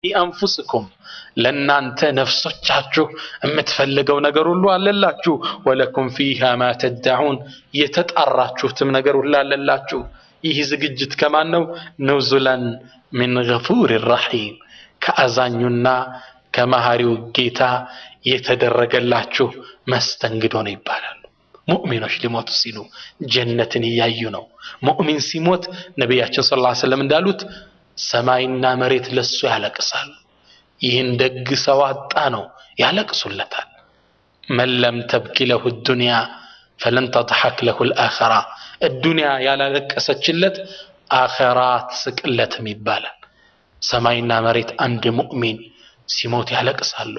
አንፉስኩም ለእናንተ ነፍሶቻችሁ የምትፈልገው ነገር ሁሉ አለላችሁ። ወለኩም ፊሃ ማ ተደዑን የተጣራችሁትም ነገር ሁሉ አለላችሁ። ይህ ዝግጅት ከማን ነው? ኑዙላን ሚን ገፉር ረሒም ከአዛኙና ከመሃሪው ጌታ የተደረገላችሁ መስተንግዶ ነው ይባላሉ። ሙእሚኖች ሊሞቱ ሲሉ ጀነትን እያዩ ነው። ሙእሚን ሲሞት ነቢያችን ሰለላሁ ዐለይሂ ወሰለም እንዳሉት ሰማይና መሬት ለሱ ያለቅሳሉ። ይህን ደግ ሰው አጣ ነው ያለቅሱለታል። መን ለም ተብኪ ለሁ ዱንያ ፈለን ተضሐክ ለሁ ልአኸራ እዱንያ ያላለቀሰችለት አኸራ ትስቅለትም ይባላል። ሰማይና መሬት አንድ ሙእሚን ሲሞት ያለቅሳሉ።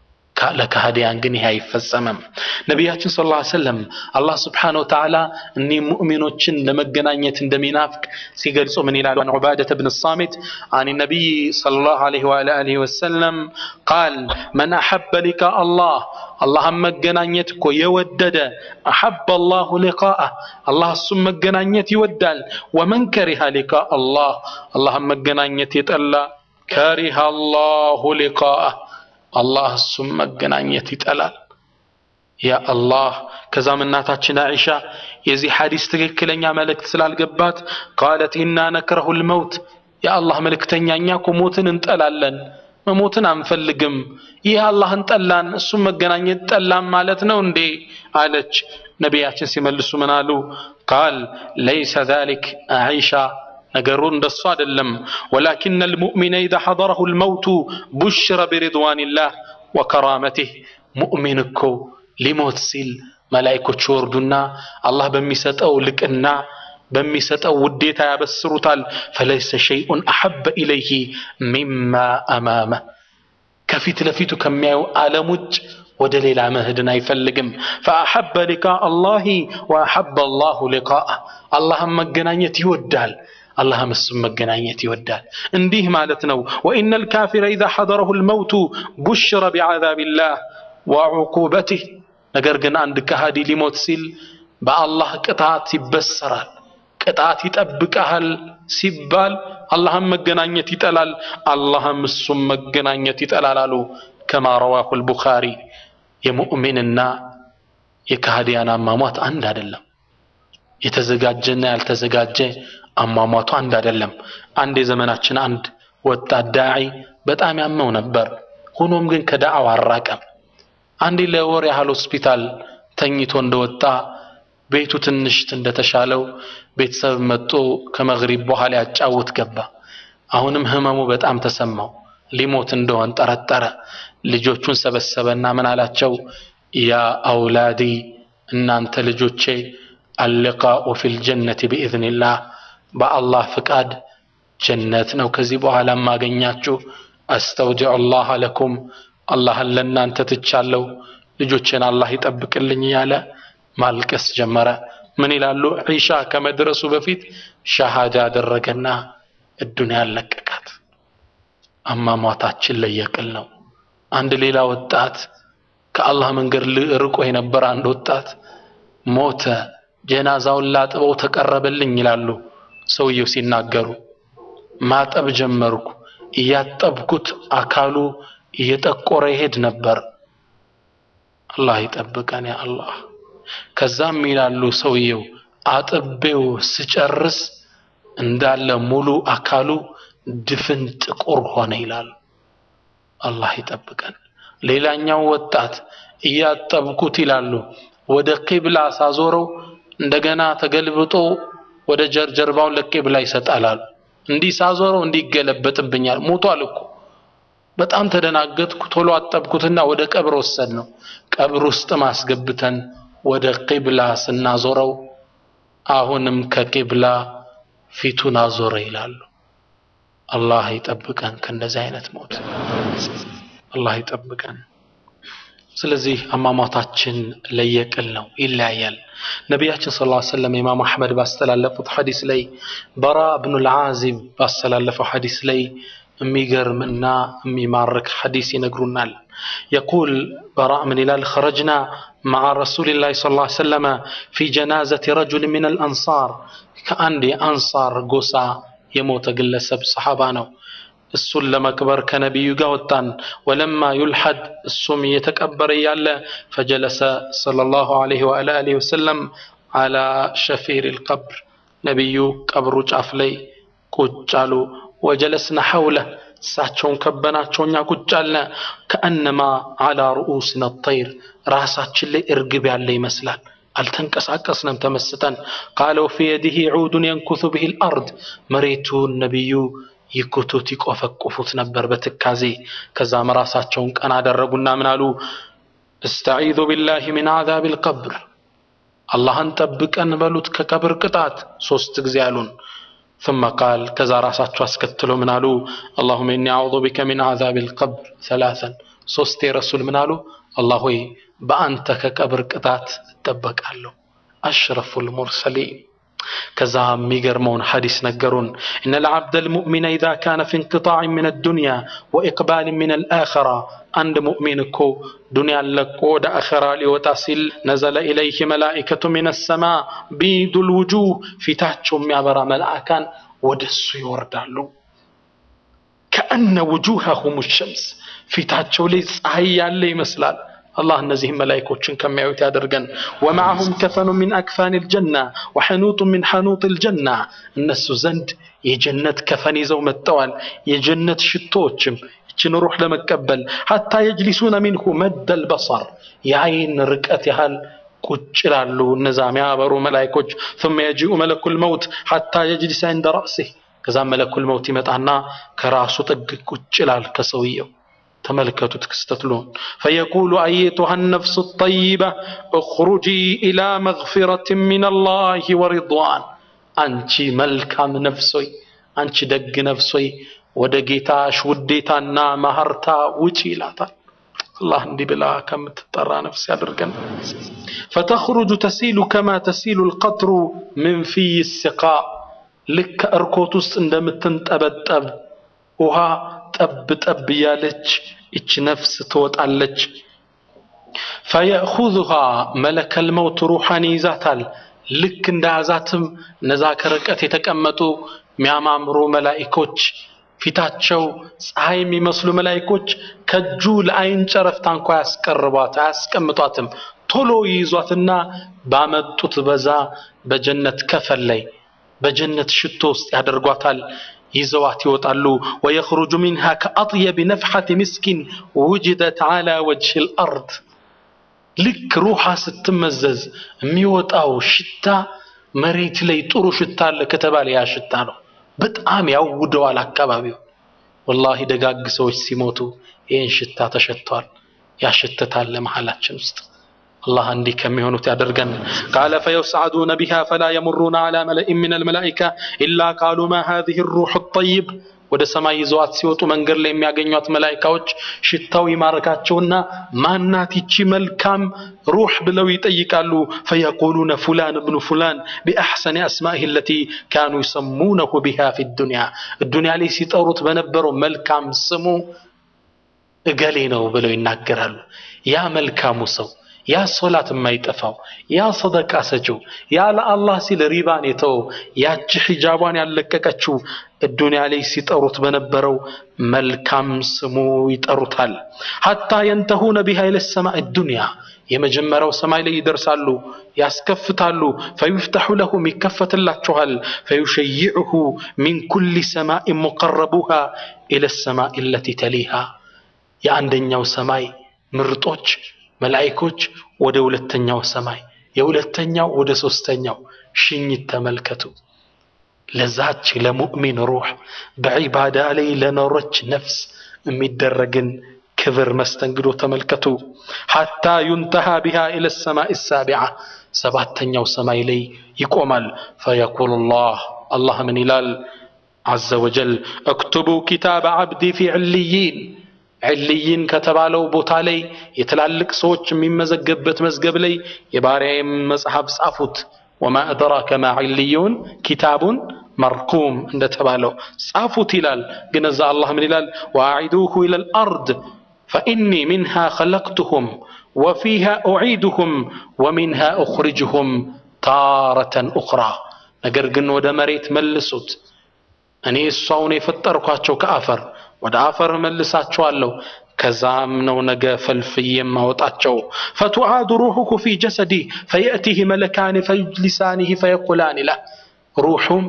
ለካህዲያን ግን ይሄ አይፈጸምም። ነቢያችን ሰለላሁ ዐለይሂ ወሰለም አላህ ስብሓነሁ ወተዓላ እኒህ ሙእሚኖችን ለመገናኘት እንደሚናፍቅ ሲገልጹ ምን ይላሉ? አን ዑባደተ ብን ሳሚት አን ነቢይ ሰለላሁ ዐለይሂ ወአሊሂ ወሰለም ቃል መን አሐበ ሊቃ አላህ አላህን መገናኘት እኮ የወደደ አሐበ አላሁ ሊቃአህ አላህ እሱም መገናኘት ይወዳል። ወመን ከሪሃ ሊቃ አላህ አላህን መገናኘት የጠላ ከሪሃ አላሁ ሊቃአህ አላህ እሱም መገናኘት ይጠላል። ያ አላህ ከዛም እናታችን አኢሻ የዚህ ሐዲስ ትክክለኛ መልእክት ስላልገባት ቃለት ኢና ነክረሁ ልመውት የአላህ መልእክተኛ እኛ እኮ ሞትን እንጠላለን፣ መሞትን አንፈልግም። ይህ አላህን ጠላን እሱም መገናኘት ጠላን ማለት ነው እንዴ አለች። ነቢያችን ሲመልሱ ምን አሉ? ቃል ለይሰ ዛሊክ አኢሻ ነገሩ እንደሱ አይደለም። ወላኪነ ልሙእሚነ ኢዛ ሐضረሁ ልመውቱ ቡሽረ ቢሪድዋንላህ ወከራመቲህ ሙእሚን እኮ ሊሞት ሲል መላኢኮች ወርዱና አላህ በሚሰጠው ልቅና በሚሰጠው ውዴታ ያበስሩታል። ፈለይሰ ሸይኡን አሐበ ኢለይህ ሚማ አማመ ከፊት ለፊቱ ከሚያዩ ዓለም ውጭ ወደ ሌላ መሄድን አይፈልግም። ፈአሐበ ሊቃ አላሂ ወአሐበ አላሁ ሊቃአ አላህን መገናኘት ይወዳል። አላህም እሱም መገናኘት ይወዳል። እንዲህ ማለት ነው። ወኢነ ልካፊረ ኢዛ ሐضረሁ ልመውቱ ቡሽረ ቢዓዛቢላህ ወዑቁበቲህ ነገር ግን አንድ ከሃዲ ሊሞት ሲል በአላህ ቅጣት ይበሰራል። ቅጣት ይጠብቀሃል ሲባል አላህም መገናኘት ይጠላል፣ አላህም እሱም መገናኘት ይጠላል አሉ። ከማ ረዋሁ ልቡኻሪ የሙእሚንና የካህዲያን አሟሟት አንድ አይደለም። የተዘጋጀና ያልተዘጋጀ አሟሟቱ አንድ አይደለም። አንድ የዘመናችን አንድ ወጣት ዳዒ በጣም ያመው ነበር። ሆኖም ግን ከዳዕዋ አራቀም። አንዴ ለወር ያህል ሆስፒታል ተኝቶ እንደወጣ ቤቱ ትንሽ እንደተሻለው ቤተሰብ መጥቶ ከመግሪብ በኋላ ያጫውት ገባ። አሁንም ህመሙ በጣም ተሰማው። ሊሞት እንደሆን ጠረጠረ። ልጆቹን ሰበሰበና ምን አላቸው? ያ አውላዲ እናንተ ልጆቼ አልቃኡ ፊል ጀነቲ ቢኢዝኒላህ በአላህ ፍቃድ ጀነት ነው ከዚህ በኋላ ማገኛችሁ። አስተውዲዑ ላህ ለኩም አላህን ለእናንተ ትቻለሁ፣ ልጆቼን አላህ ይጠብቅልኝ እያለ ማልቀስ ጀመረ። ምን ይላሉ? ዒሻ ከመድረሱ በፊት ሻሃዳ አደረገና እዱንያ ለቀቃት። አሟሟታችን ለየቅል ነው። አንድ ሌላ ወጣት ከአላህ መንገድ ርቆ የነበረ አንድ ወጣት ሞተ። ጀናዛውን ላጥበው ተቀረበልኝ ይላሉ ሰውየው ሲናገሩ። ማጠብ ጀመርኩ። እያጠብኩት አካሉ እየጠቆረ ይሄድ ነበር። አላህ ይጠብቀን ያ አላህ። ከዛም ይላሉ ሰውየው አጥቤው ስጨርስ እንዳለ ሙሉ አካሉ ድፍን ጥቁር ሆነ ይላሉ። አላህ ይጠብቀን። ሌላኛው ወጣት እያጠብኩት ይላሉ ወደ ቂብላ ሳዞረው እንደገና ተገልብጦ ወደ ጀርባውን ለቂብላ ይሰጣላሉ። እንዲህ ሳዞረው እንዲህ ይገለበጥብኛል። ሞቷል እኮ በጣም ተደናገጥኩ። ቶሎ አጠብኩትና ወደ ቀብር ወሰድ ነው። ቀብር ውስጥ ማስገብተን ወደ ቂብላ ስናዞረው አሁንም ከቂብላ ፊቱን አዞረ ይላሉ። አላህ ይጠብቀን ከእንደዚህ አይነት ሞት አላህ ይጠብቀን። ስለዚህ አሟሟታችን ለየቅል ነው፣ ይለያያል። ነቢያችን ሰለላሁ ዐለይሂ ወሰለም ኢማም አሕመድ ባስተላለፉት ሐዲስ ላይ በራ ብኑል ዓዚብ ባስተላለፈው ሐዲስ ላይ የሚገርም እና የሚማርክ ሐዲስ ይነግሩናል። የቁል በራ ምን ይላል? ኸረጅና መዓ ረሱሊላሂ ሰለላሁ ዐለይሂ ወሰለም ፊ ጀናዘቲ ረጁል ሚነል አንሳር ከአንድ የአንሳር ጎሳ የሞተ ግለሰብ ሰሓባ ነው። እሱን ለመቅበር ከነቢዩ ጋር ወጣን። ወለማ ዩልሐድ እሱም እየተቀበረ እያለ ፈጀለሰ ሰለላሁ ዐለይሂ ወአሊሂ ወሰለም አላ ሸፊር ልቀብር ነቢዩ ቀብሩ ጫፍ ላይ ቁጭ አሉ። ወጀለስና ሐውለ እሳቸውን ከበናቸው እኛ ቁጭ አልነ። ከአነማ አላ ሩኡስና ጠይር ራሳችን ላይ እርግብ ያለ ይመስላል። አልተንቀሳቀስንም ተመስጠን። ቃለ ወፊ የዲህ ዑዱን የንኩሱ ብሂ ልአርድ መሬቱን ነቢዩ ይኩቱት ይቆፈቁፉት ነበር በትካዜ። ከዛም ራሳቸውን ቀና አደረጉና ምን አሉ? እስተዒዙ ቢላሂ ሚን ዓዛብ ልቀብር አላህን ጠብቀን በሉት ከቀብር ቅጣት ሶስት ጊዜ አሉን። ثم قال ከዛ ራሳቸው አስከትሎ ምን አሉ? اللهم إني أعوذ بك من عذاب القبر ثلاثا ሶስቴ ረሱል ምን አሉ? አላህ ሆይ በአንተ ከቀብር ቅጣት እጠበቃለሁ። አሽረፉል ሙርሰሊን ከዛ የሚገርመውን ሐዲስ ነገሩን እነ ልዓብደ ልሙእሚነ ኢዛ ካነ ፊ እንቅጣዕ ምን አዱንያ ወኢቅባል ምን አልአኸራ አንድ ሙእሚን እኮ ዱንያን ለቆ ወደ አኸራ ሊወጣ ሲል ነዘለ ኢለይህ መላኢከቱ ምን ሰማ ቢዱ ልውጁህ ፊታቸው የሚያበራ መልአካን ወደ እሱ ይወርዳሉ። ከአነ ውጁሃሁም ሸምስ ፊታቸው ላይ ፀሐይ ያለ ይመስላል። አላህ እነዚህም መላይኮችን ከሚያዩት ያደርገን። ወማዕሁም ከፈኑ ሚን አክፋን ልጀና ወሐኑጡ ሚን ሐኑጥ ልጀና እነሱ ዘንድ የጀነት ከፈን ይዘው መጥተዋል። የጀነት ሽቶዎችም ይችን ሩሕ ለመቀበል ሐታ የጅሊሱነ ሚንሁ መደል በሰር የአይን ርቀት ያህል ቁጭ ይላሉ። እነዛ የሚያበሩ መላይኮች ثم يجيء ملك الموت حتى يجلس عند رأسه ከዛም መለኩል መውት ይመጣና ከራሱ ጥግ ቁጭ ይላል ከሰውየው ተመልከቱት ክስተትሉን ፈየቁሉ አየቱሃ ነፍሱ ጠይባ እኽሩጂ ኢላ መግፊረት ምን አላህ ወሪድዋን አንቺ መልካም ነፍሶይ አንቺ ደግ ነፍሶይ ወደ ጌታሽ ውዴታና ማህርታ ውጪ ይላታል አላህ እንዲህ ብላ ከምትጠራ ነፍስ ያድርገን ፈተኽሩጁ ተሲሉ ከማ ተሲሉ ልቀጥሩ ምን ፊይ ስቃ ልክ ከእርኮት ውስጥ እንደምትንጠበጠብ ውሃ ጠብ ጠብ እያለች እች ነፍስ ትወጣለች። ፈየእኹዙሃ መለከል መውት ሩሓን ይይዛታል። ልክ እንደ ያዛትም እነዛ ከርቀት የተቀመጡ የሚያማምሩ መላኢኮች ፊታቸው ፀሐይ የሚመስሉ መላኢኮች ከእጁ ለአይን ጨረፍታ እንኳ ያስቀርቧት አያስቀምጧትም። ቶሎ ይይዟትና ባመጡት በዛ በጀነት ከፈል ላይ በጀነት ሽቶ ውስጥ ያደርጓታል። ይዘዋት ይወጣሉ። ወየኽሩጁ ሚንሃ ከአጥየብ ነፍሐት ምስኪን ውጅደት ዓላ ወጅህ ልአርድ ልክ ሩሓ ስትመዘዝ የሚወጣው ሽታ መሬት ላይ ጥሩ ሽታ አለ ከተባለ ያ ሽታ ነው። በጣም ያውደዋል አካባቢው። ወላሂ ደጋግ ሰዎች ሲሞቱ ይህን ሽታ ተሸጥተዋል፣ ያሸትታል ለመሃላችን ውስጥ አላህ እንዲህ ከሚሆኑት ያደርገን። ቃለ ፈየስዓዱነ ቢሃ ፈላ የሙሩነ ዓላ መለኢን ሚነል መላኢካ ኢላ ቃሉ ማ ሃዚሂ ሩሑ ጠይብ ወደ ሰማይ ይዘዋት ሲወጡ መንገድ ላይ የሚያገኟት መላኢካዎች ሽታው ይማርካቸውና ማናት ይቺ መልካም ሩሕ ብለው ይጠይቃሉ። ፈየቁሉነ ፉላን እብኑ ፉላን ቢአሕሰኒ አስማኢህ አለቲ ካኑ ይሰሙነሁ ቢሃ ፊ ዱንያ ዱንያ ላይ ሲጠሩት በነበረው መልካም ስሙ እገሌ ነው ብለው ይናገራሉ። ያ መልካሙ ሰው ያ ሶላት የማይጠፋው ያ ሰደቃ ሰጪው ያ ለአላህ ሲል ሪባን የተወው ያቺ ሒጃቧን ያለቀቀችው ዱንያ ላይ ሲጠሩት በነበረው መልካም ስሙ ይጠሩታል። ሐታ የንተሁነ ቢሃ ኢለ ሰማዕ ዱንያ የመጀመሪያው ሰማይ ላይ ይደርሳሉ፣ ያስከፍታሉ። ፈዩፍተሑ ለሁም ይከፈትላችኋል። ፈዩሸይዕሁ ሚን ኩሊ ሰማዕን ሙቀረቡሃ ኢለ ሰማዕ ለቲ ተሊሃ የአንደኛው ሰማይ ምርጦች መላኢኮች ወደ ሁለተኛው ሰማይ የሁለተኛው ወደ ሶስተኛው ሽኝት ተመልከቱ። ለዛች ለሙእሚን ሩህ በዒባዳ ላይ ለኖረች ነፍስ የሚደረግን ክብር መስተንግዶ ተመልከቱ። ሐታ ዩንተሃ ቢሃ ኢለ ሰማይ ሳቢዓ ሰባተኛው ሰማይ ላይ ይቆማል። ፈየቁሉ ላህ አላህ ምን ይላል? ዐዘ ወጀል እክቱቡ ኪታበ ዓብዲ ፊ ዕልይን ዕልይን ከተባለው ቦታ ላይ የትላልቅ ሰዎች የሚመዘገብበት መዝገብ ላይ የባሪያዬም መጽሐፍ ጻፉት። ወማ አድራከ ማ ዕልዩን ኪታቡን መርኩም እንደተባለው ጻፉት ይላል። ግን እዛ አላህ ምን ይላል? ወአዒዱሁ ኢለል አርድ ፈኢኒ ሚንሃ ኸለቅቱሁም ወፊሃ ኡዒዱሁም ወሚንሃ ኡኽሪጅሁም ታረተን ኡኽራ። ነገር ግን ወደ መሬት መልሱት እኔ እሷውን የፈጠርኳቸው ከአፈር ወደ አፈር መልሳቸዋለሁ ከዛም ነው ነገ ፈልፍዬ የማወጣቸው ፈቱዓዱ ሩሑሁ ፊ ጀሰዲ ፈየእቲህ መለካኒ ፈዩጅሊሳኒህ ፈየቁላኒ ለህ ሩሑም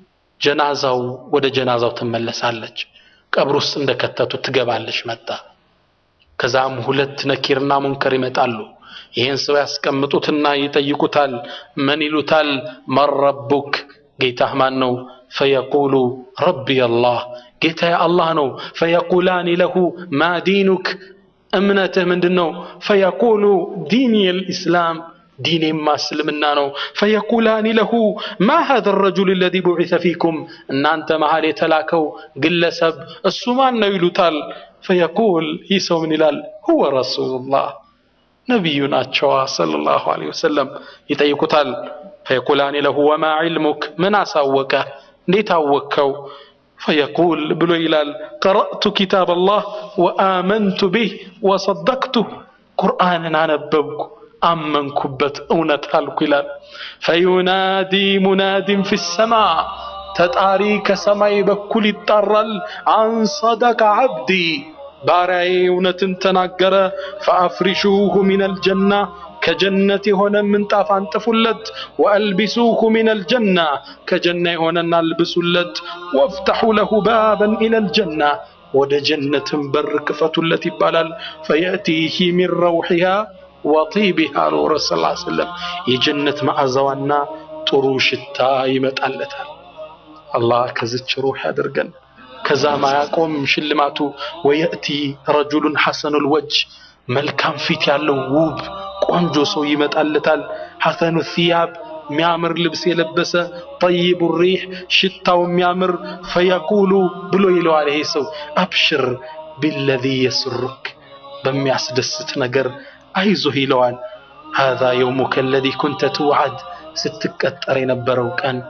ጀናዛው ወደ ጀናዛው ትመለሳለች ቀብር ውስጥ እንደከተቱ ትገባለች መጣ ከዛም ሁለት ነኪርና ሙንከር ይመጣሉ ይህን ሰው ያስቀምጡትና ይጠይቁታል ምን ይሉታል መን ረቡክ ጌታህ ማን ነው ፈየቁሉ ረቢ አላህ ጌታዬ አላህ ነው ፈየቁላኒ ለሁ ማ ዲኑክ እምነትህ ምንድን ነው ፈየቁሉ ዲኒ ልእስላም ዲኔማ እስልምና ነው ፈየቁላኒ ለሁ ማ ሀذ ረጁል ለዚ ቡዒሰ ፊኩም እናንተ መሃል የተላከው ግለሰብ እሱ ማን ነው ይሉታል ፈየቁል ይህ ሰው ምን ይላል ሁወ ረሱሉላህ ነቢዩ ናቸዋ ሰለላሁ ዐለይሂ ወሰለም ይጠይቁታል ፈየቁላኒ ለሁ ወማ ዒልሙክ ምን አሳወቀ እንዴት አወቅከው ፈየቁል ብሎ ይላል ቀረእቱ ኪታብ አላህ ወአመንቱ ቢህ ወሰደቅቱ ቁርአንን አነበብኩ አመንኩበት እውነት አልኩ ይላል ፈዩናዲ ሙናዲን ፊ ሰማ ተጣሪ ከሰማይ በኩል ይጣራል አንሰደቀ ዓብዲ ባሪያዬ እውነትን ተናገረ ፈአፍሪሹሁ ሚነል ጀና ከጀነት የሆነ ምንጣፍ አንጥፉለት ወአልቢሱሁ ሚነል ጀና ከጀና የሆነን አልብሱለት ወፍተሑ ለሁ ባበን ኢለል ጀና ወደ ጀነትን በር ክፈቱለት ይባላል ፈየእቲህ ሚን ረውሒሃ ወጢቢሃ አሉ ረሱ ስ ሰለም የጀነት መዓዛዋና ጥሩ ሽታ ይመጣለታል አላህ ከዝች ሩህ ያድርገን ከዛ ማያቆም ሽልማቱ ወየእቲ ረጁሉን ሐሰኑል ወጅ መልካም ፊት ያለው ውብ ቆንጆ ሰው ይመጣለታል ሐሰኑ ሲያብ የሚያምር ልብስ የለበሰ ጠይቡ ሪሕ ሽታው የሚያምር ፈየቁሉ ብሎ ይለዋል ይሄ ሰው አብሽር ቢለዚ የስሩክ በሚያስደስት ነገር አይዞህ ይለዋል ሃዛ የውሙከ አለዚ ኩንተ ትውዓድ ስትቀጠር የነበረው ቀን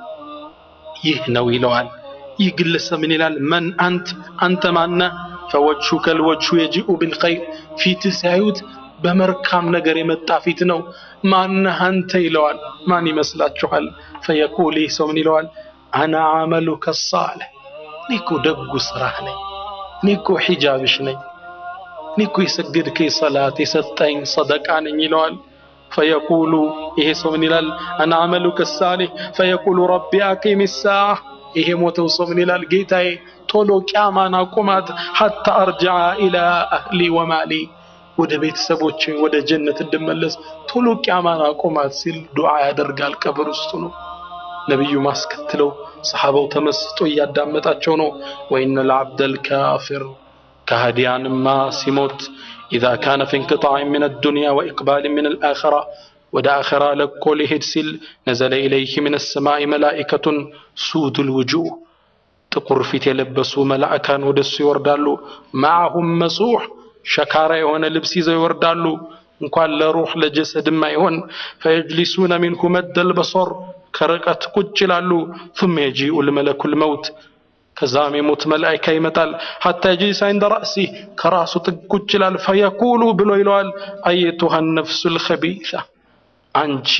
ይህ ነው ይለዋል ይህ ግለሰብ ምን ይላል መን አንት አንተ ማነ ፈወጅሁ ከልወጅሁ የጂኡ ብልኸይር ፊትህ ሲያዩት በመልካም ነገር የመጣ ፊት ነው ማነህ አንተ ይለዋል ማን ይመስላችኋል ፈየቁል ይህ ሰው ምን ይለዋል አና አመሉከ ሳልሕ እኔ እኮ ደጉ ስራህ ነኝ እኔ እኮ ሒጃብሽ ነኝ እኔ እኮ የሰገድከኝ ሰላት የሰጠኝ ሰደቃ ነኝ ይለዋል ፈየቁሉ ይሄ ሰው ምን ይላል አና አመሉከ ሳሊሕ ፈየቁሉ ረቢ አቂም ሳዓ ይሄ ሞተው ሰው ምን ይላል ጌታዬ ቶሎ ቂያማን አቁማት ሐታ አርጅዓ ኢላ አህሊ ወማሊ ወደ ቤተሰቦች ወደ ጀነት እንድመለስ ቶሎ ቂያማን አቁማት ሲል ዱዓ ያደርጋል ቀብር ውስጡ ነው ነቢዩ ማስከትለው ሰሓባው ተመስጦ እያዳመጣቸው ነው ወኢነ ልዓብደል ካፊር ከሃዲያንማ ሲሞት ኢዛ ካነ ፊ እንቅጣዕ ምን አዱንያ ወኢቅባል ምን አልአኸራ ወደ አኸራ ለቆ ሊሄድ ሲል ነዘለ ኢለይህ ምን ሰማይ መላኢከቱን ሱዱል ውጁህ ጥቁር ፊት የለበሱ መላእካን ወደ እሱ ይወርዳሉ ማዕሁም መሱሕ ሸካራ የሆነ ልብስ ይዘው ይወርዳሉ እንኳን ለሩህ ለጀሰድም አይሆን ፈየጅሊሱነ ሚንሁ መደል በሶር ከርቀት ቁጭ ይላሉ ثم يجيء الملك الموت ከዛም የሞት መላኢካ ይመጣል ሐታ የጅሊስ ዐንደ ረእሲህ ከራሱ ጥግ ቁጭ ይላል ፈየቁሉ ብሎ ይለዋል አየቱሃ ነፍሱ ልከቢሳ አንቺ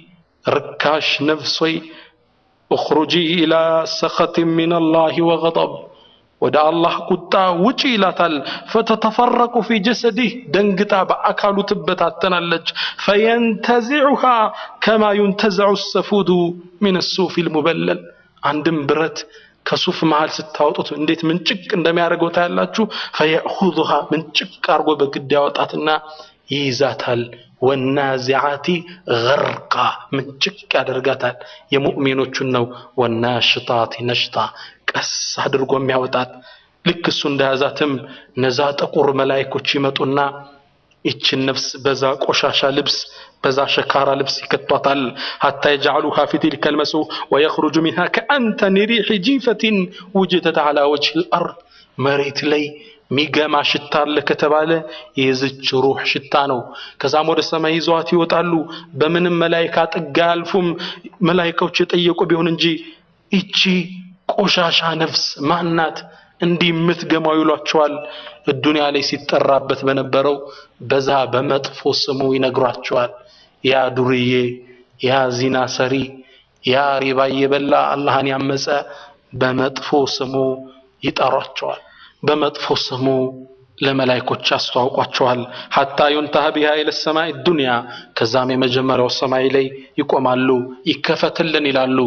ርካሽ ነፍስ ሆይ እኽሩጂ ኢላ ሰኸትን ምን አላህ ወገضብ ወደ አላህ ቁጣ ውጪ ይላታል ፈተተፈረቁ ፊ ጀሰዲህ ደንግጣ በአካሉ ትበታተናለች ፈየንተዚዑሃ ከማ ዩንተዘዑ ሰፉዱ ምን ሱፍ ልሙበለል አንድም ብረት ከሱፍ መሃል ስታወጡት እንዴት ምንጭቅ እንደሚያደርገው ታያላችሁ ፈየእኹዙሃ ምንጭቅ አርጎ በግድ ያወጣትና ይይዛታል ወናዚዓቲ ገርቃ ምንጭቅ ያደርጋታል የሙእሚኖቹን ነው ወናሽጣቲ ነሽጣ ቀስ አድርጎ የሚያወጣት ልክ እሱ እንደያዛትም እነዛ ጥቁር መላይኮች ይመጡና ይችን ነፍስ በዛ ቆሻሻ ልብስ በዛ ሸካራ ልብስ ይከቷታል ሐታ የጀዓሉሃ ፊ ቲልከ ልመሱ ወየኽሩጁ ሚንሃ ከአንተን ሪሕ ጂፈትን ውጅተት ዓላ ወጅህ ልአርድ መሬት ላይ ሚገማ ሽታ አለ ከተባለ የዝች ሩህ ሽታ ነው ከዛም ወደ ሰማይ ይዘዋት ይወጣሉ በምንም መላይካ ጥጋ አያልፉም መላይካዎች የጠየቁ ቢሆን እንጂ ይቺ ቆሻሻ ነፍስ ማናት እንዲህ የምትገማው ይሏቸዋል ዱንያ ላይ ሲጠራበት በነበረው በዛ በመጥፎ ስሙ ይነግሯቸዋል ያ ዱርዬ ያ ዚና ሰሪ ያ ሪባ እየበላ አላህን ያመፀ በመጥፎ ስሙ ይጠሯቸዋል በመጥፎ ስሙ ለመላይኮች ያስተዋውቋቸዋል። ሐታ ዩንተሃ ቢሃ ኢለ ሰማይ ዱንያ ከዛም የመጀመሪያው ሰማይ ላይ ይቆማሉ። ይከፈትልን ይላሉ።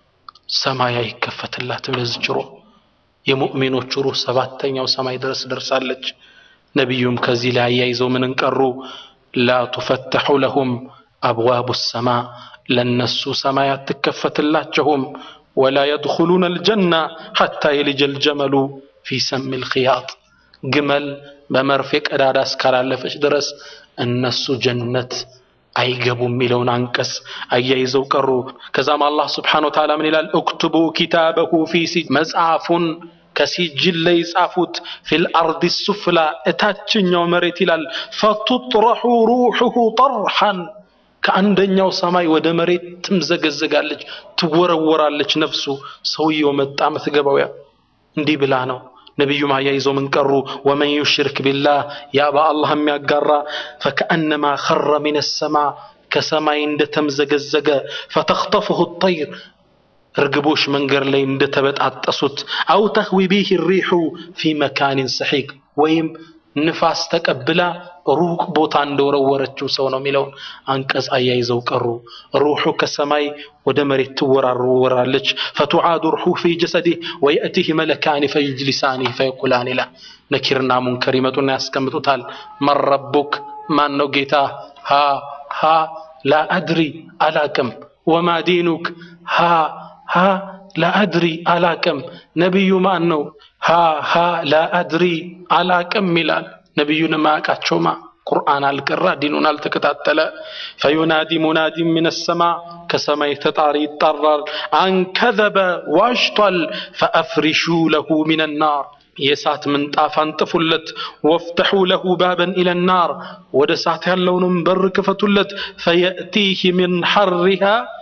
ሰማይ አይከፈትላትም ለዚች ሩህ። የሙእሚኖቹ ሩህ ሰባተኛው ሰማይ ድረስ ደርሳለች። ነቢዩም ከዚህ ላይ አያይዘው ምንን ቀሩ? ላ ቱፈተሑ ለሁም አብዋቡ ሰማ ለነሱ ሰማይ አትከፈትላቸውም። ወላ የድኹሉነ አልጀና ሐታ የልጀ ልጀመሉ ፊ ሰሚ ልክያጥ ግመል በመርፌ ቀዳዳ እስካላለፈች ድረስ እነሱ ጀነት አይገቡም የሚለውን አንቀጽ አያይዘው ቀሩ። ከዛም አላህ ስብሓነሁ ወተዓላ ምን ይላል? እክቱቡ ኪታበሁ ፊ ሲ መጽሐፉን ከሲጅል ላይ ጻፉት ፊል አርዲ ሱፍላ እታችኛው መሬት ይላል። ፈቱጥረሑ ሩሑሁ ጠርሐን ከአንደኛው ሰማይ ወደ መሬት ትምዘገዘጋለች፣ ትወረወራለች ነፍሱ። ሰውየው መጣ ምትገባው ያ እንዲህ ብላ ነው። ነቢዩም አያይዘው ምን ቀሩ? ወመን ዩሽርክ ቢላህ ያ በአላህ የሚያጋራ ፈከአነማ ኸረ ሚነ ሰማ ከሰማይ እንደተምዘገዘገ ፈተኽጠፍሁ ጠይር እርግቦች መንገድ ላይ እንደተበጣጠሱት አው ተህዊ ቢህ ሪሑ ፊ መካኒን ሰሒቅ ወይም ንፋስ ተቀብላ ሩቅ ቦታ እንደወረወረችው ሰው ነው የሚለውን አንቀጽ አያይዘው ቀሩ። ሩሑ ከሰማይ ወደ መሬት ትወራወራለች። ፈቱዓዱ ሩሑ ፊ ጀሰዲህ ወየእቲህ መለካኒ ፈይጅሊሳኒህ ፈየቁላን ይላል። ነኪርና ሙንከር ይመጡና ያስቀምጡታል። መን ረቡክ ማን ነው ጌታ? ሃ ሃ ላ አድሪ አላቅም። ወማ ዲኑክ ሃ ሃ ላ አድሪ አላቅም። ነቢዩ ማን ነው? ሃ ሃ ላ አድሪ አላቅም ይላል። ነቢዩን ማያውቃቸውማ ቁርአን አልቀራ ዲኑን አልተከታተለ። ፈዩናዲ ሙናዲን ሚነ ሰማ ከሰማይ ተጣሪ ይጣራል። አንከዘበ ዋሽቷል። ፈአፍሪሹ ለሁ ሚነ ናር የእሳት ምንጣፍ አንጥፉለት። ወፍተሑ ለሁ ባበን ኢለ ናር ወደ እሳት ያለውንም በር ክፈቱለት። ፈየእቲህ ሚን ሐሪሃ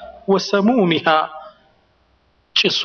ወሰሙሚሃ ጭሷ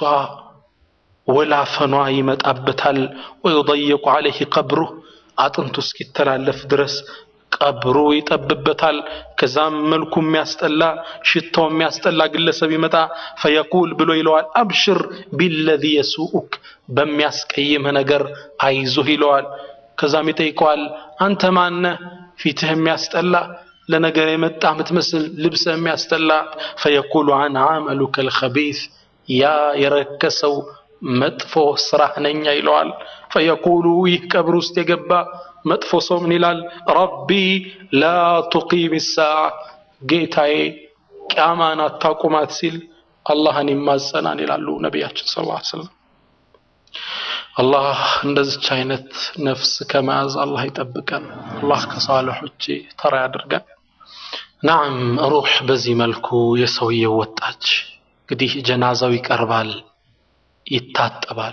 ወላፈኗ ይመጣበታል። ወዩضየቁ ዓለይህ ቀብሩህ አጥንቱ እስኪተላለፍ ድረስ ቀብሩ ይጠብበታል። ከዛም መልኩ የሚያስጠላ ሽታው የሚያስጠላ ግለሰብ ይመጣ ፈየቁል ብሎ ይለዋል፣ አብሽር ቢለዚ የሱኡክ በሚያስቀይምህ ነገር አይዞህ ይለዋል። ከዛም ይጠይቀዋል፣ አንተ ማነህ? ፊትህ የሚያስጠላ ለነገር የመጣ የምትመስል ልብስህ የሚያስጠላ ፈየቁሉ አን አመሉከ ልኸቢስ ያ የረከሰው መጥፎ ስራህ ነኛ ይለዋል። ፈየቁሉ ይህ ቀብር ውስጥ የገባ መጥፎ ሰው ምን ይላል? ረቢ ላ ቱቂም ሳዓ ጌታዬ ቅያማን አታቁማት ሲል አላህን ይማጸናል ይላሉ ነቢያችን ሰለላሁ ዐለይሂ ወሰለም። አላህ እንደዚች አይነት ነፍስ ከመያዝ አላህ ይጠብቀን። አላህ ከሳልሖች ተራ ያድርገን። ናም ሩህ በዚህ መልኩ የሰውየው ወጣች። እንግዲህ ጀናዛው ይቀርባል፣ ይታጠባል።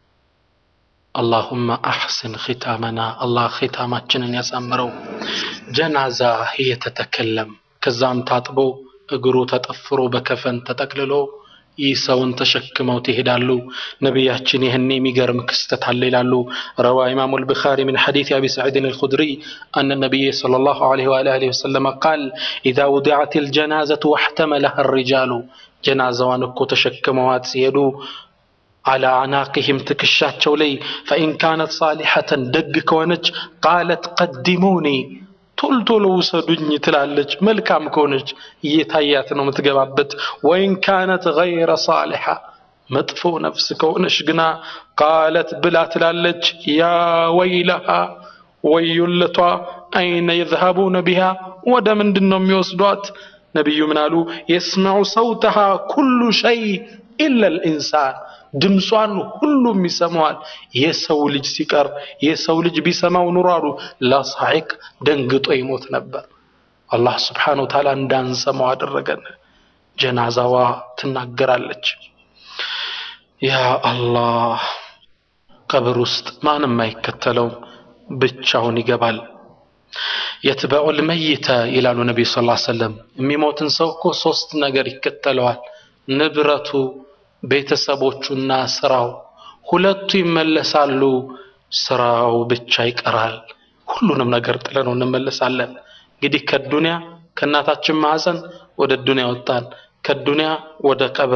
አላሁመ አሕስን ኺታመና አላህ ኺታማችንን ያሳምረው። ጀናዛ እየተተከለም ከዛም ታጥቦ እግሩ ተጠፍሮ በከፈን ተጠቅልሎ ይህ ሰውን ተሸክመው ትሄዳሉ። ነቢያችን ይህን የሚገርም ክስተት አለ ይላሉ። ረዋ ኢማሙ ልቡኻሪ ምን ሐዲት አቢ ሰዒድን አልኹድሪ አነ ነቢይ ሰለላሁ ዐለይሂ ወአሊሂ ወሰለም ቃል ኢዛ ውዲዐት ልጀናዘቱ ወሕተመለሃ ሪጃሉ ጀናዛዋን እኮ ተሸክመዋት ሲሄዱ አላ አናቅህም ትከሻቸው ላይ ፈኢን ካነት ሳሊሐተን ደግ ከሆነች ቃለት ቀዲሙኒ ቶልቶሎ ውሰዱኝ ትላለች። መልካም ከሆነች እየታያት ነው የምትገባበት። ወኢን ካነት ገይረ ሳሊሐ መጥፎ ነፍስ ከሆነች ግና ቃለት ብላ ትላለች ያ ወይለሃ ወዮለቷ አይነ የዝሃቡነ ቢሃ ወደ ምንድን ነው የሚወስዷት? ነቢዩ ምን አሉ? የስመዑ ሰውተሃ ኩሉ ሸይ ኢላ ልኢንሳን ድምጿን ሁሉም ይሰማዋል። የሰው ልጅ ሲቀር የሰው ልጅ ቢሰማው ኑሮ አሉ ለሳሒቅ ደንግጦ ይሞት ነበር። አላህ ስብሓነሁ ወተዓላ እንዳንሰማው አደረገን። ጀናዛዋ ትናገራለች። ያ አላህ ቀብር ውስጥ ማንም አይከተለውም፣ ብቻውን ይገባል። የትበዑል መይተ ይላሉ ነቢዩ ሰለላሁ ዐለይሂ ወሰለም። የሚሞትን ሰው እኮ ሶስት ነገር ይከተለዋል፣ ንብረቱ ቤተሰቦቹና ስራው ሁለቱ ይመለሳሉ። ስራው ብቻ ይቀራል። ሁሉንም ነገር ጥለነው እንመለሳለን። እንግዲህ ከዱንያ ከእናታችን ማህፀን ወደ ዱንያ ወጣን፣ ከዱንያ ወደ ቀብር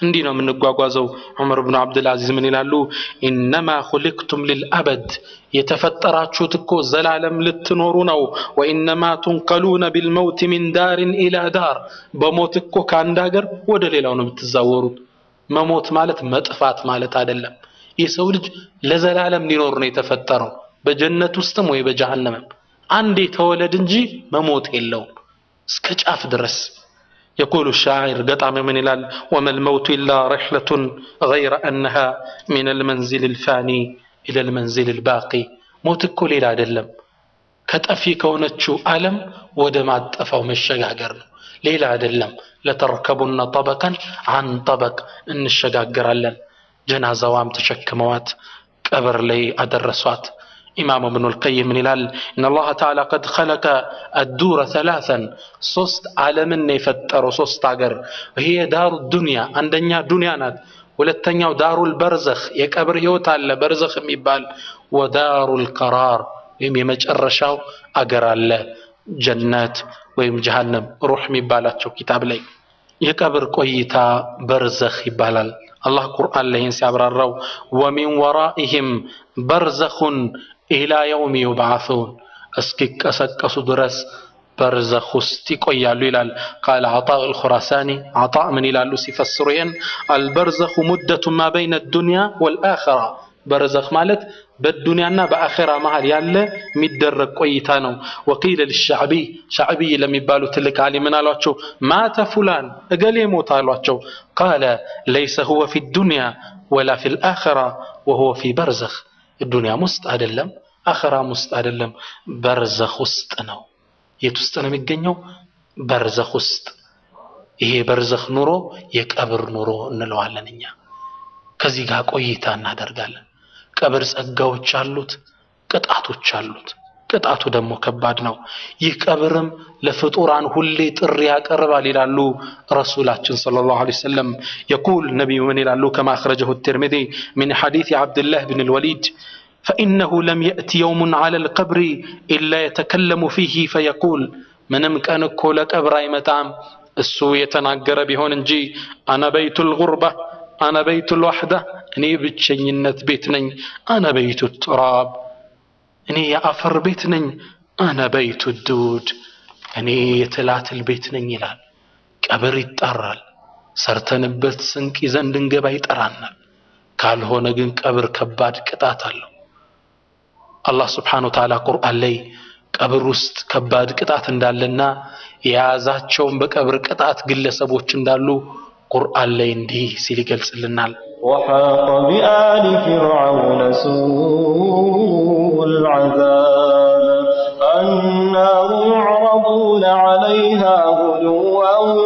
እንዲህ ነው የምንጓጓዘው። ዑመር ብኑ ዓብድልዓዚዝ ምን ይላሉ? ኢነማ ኹሊቅቱም ሊልአበድ የተፈጠራችሁት እኮ ዘላለም ልትኖሩ ነው። ወኢነማ ቱንቀሉነ ቢልመውት ሚን ዳርን ኢላ ዳር በሞት እኮ ከአንድ ሀገር ወደ ሌላው ነው የምትዛወሩት። መሞት ማለት መጥፋት ማለት አይደለም። የሰው ልጅ ለዘላለም ሊኖር ነው የተፈጠረው በጀነት ውስጥም ወይ በጀሃነምም። አንዴ ተወለድ እንጂ መሞት የለውም እስከ ጫፍ ድረስ። የቁሉ ሻዒር ገጣሚ ምን ይላል? ወመል መውቱ ኢላ ረሕለቱን ገይረ አነሃ ሚነል መንዚል ልፋኒ ኢለል መንዚል ልባቂ። ሞት እኮ ሌላ አይደለም ከጠፊ ከሆነችው ዓለም ወደ ማጠፋው መሸጋገር ነው፣ ሌላ አይደለም። ለተርከቡነ ጠበቀን አን ጠበቅ እንሸጋገራለን። ጀናዛዋም ተሸክመዋት ቀብር ላይ አደረሷት። ኢማም እብኑ ልቀይም ምን ይላል? ኢነ አላህ ተዓላ ቀድ ኸለቀ አዱረ ሰላሰን ሶስት ዓለምን ነው የፈጠረው ሶስት ሀገር። ይሄ ዳሩ ዱንያ አንደኛ ዱንያ ናት። ሁለተኛው ዳሩል በርዘኽ የቀብር ህይወት አለ በርዘኽ የሚባል ወዳሩል ቀራር ወይም የመጨረሻው አገር አለ ጀነት ወይም ጀሃነም ሩህ የሚባላቸው ኪታብ ላይ የቀብር ቆይታ በርዘኽ ይባላል። አላህ ቁርአን ላይ ይህን ሲያብራራው ወሚን ወራኢህም በርዘኹን ኢላ የውም ዩብዓሱን እስኪቀሰቀሱ ድረስ በርዘኽ ውስጥ ይቆያሉ ይላል። ቃለ ዓጣእ አልኹራሳኒ ዓጣእ ምን ይላሉ ሲፈስሩ ይህን አልበርዘኹ ሙደቱ ማ በይነ ዱንያ ወልአኸራ በርዘኽ ማለት በዱንያና በአኼራ መሃል ያለ የሚደረግ ቆይታ ነው። ወቂለ ልሻዕቢይ ሻዕቢይ ለሚባሉ ትልቅ ዓሊም ምን አሏቸው? ማተ ፉላን እገሌ ሞት አሏቸው። ቃለ ለይሰ ሁወ ፊ ዱንያ ወላ ፊ ልአኸራ ወሁወ ፊ በርዘኽ ዱንያም ውስጥ አይደለም አኸራም ውስጥ አይደለም በርዘኽ ውስጥ ነው። የት ውስጥ ነው የሚገኘው? በርዘኽ ውስጥ። ይሄ በርዘኽ ኑሮ የቀብር ኑሮ እንለዋለን እኛ። ከዚህ ጋር ቆይታ እናደርጋለን። ቀብር ጸጋዎች አሉት፣ ቅጣቶች አሉት። ቅጣቱ ደግሞ ከባድ ነው። ይህ ቀብርም ለፍጡራን ሁሌ ጥሪ ያቀርባል ይላሉ ረሱላችን ሰለላሁ ዐለይሂ ወሰለም። የቁል ነቢዩ ምን ይላሉ? ከማ አኽረጀሁ ትርሚዚ ሚን ሐዲስ ዓብድላህ ብን ልወሊድ ፈኢነሁ ለም የእቲ የውሙን ዐለ ልቀብሪ ኢላ የተከለሙ ፊህ ፈየቁል ምንም ቀን እኮ ለቀብር አይመጣም እሱ የተናገረ ቢሆን እንጂ አነ በይቱ ልጉርባ አነ በይቱ ልዋሕዳ እኔ ብቸኝነት ቤት ነኝ። አነ በይቱ ቱራብ እኔ የአፈር ቤት ነኝ። አነ በይቱ ዱድ እኔ የትላትል ቤት ነኝ ይላል። ቀብር ይጣራል። ሰርተንበት ስንቅ ይዘን እንድንገባ ይጠራናል። ካልሆነ ግን ቀብር ከባድ ቅጣት አለው። አላህ ስብሓነ ወተዓላ ቁርአን ላይ ቀብር ውስጥ ከባድ ቅጣት እንዳለና የያዛቸውን በቀብር ቅጣት ግለሰቦች እንዳሉ ቁርአን ላይ እንዲህ ሲል ይገልጽልናል። وحاق بآل فرعون سوء العذاب النار يعرضون عليها غدوا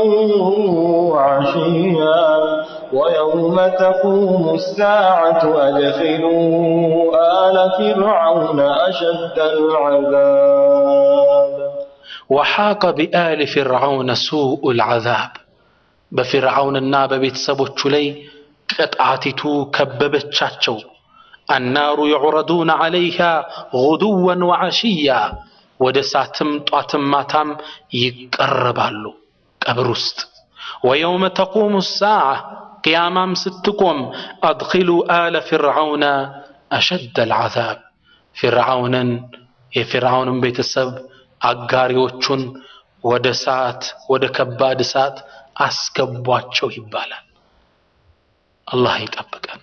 وعشيا ويوم تقوم الساعة أدخلوا آل فرعون أشد العذاب ወሓቀ ቢአሊ ፊርዓውነ ሱኡ ልዓዛብ በፊርዓውንና በቤተሰቦቹ ላይ ቅጣቲቱ ከበበቻቸው። አናሩ ዩዕረዱነ ዐለይሃ ጉዱወን ወዐሽያ ወደ እሳትም ጧትም ማታም ይቀርባሉ ቀብር ውስጥ። ወየውመ ተቁሙ ሳዓ ቅያማም ስትቆም አድኪሉ አለ ፊርዓውነ አሸደ ልዓዛብ ፊርዓውንን የፊርዓውንን ቤተሰብ አጋሪዎቹን ወደ እሳት ወደ ከባድ እሳት አስገቧቸው ይባላል። አላህ ይጠብቀን።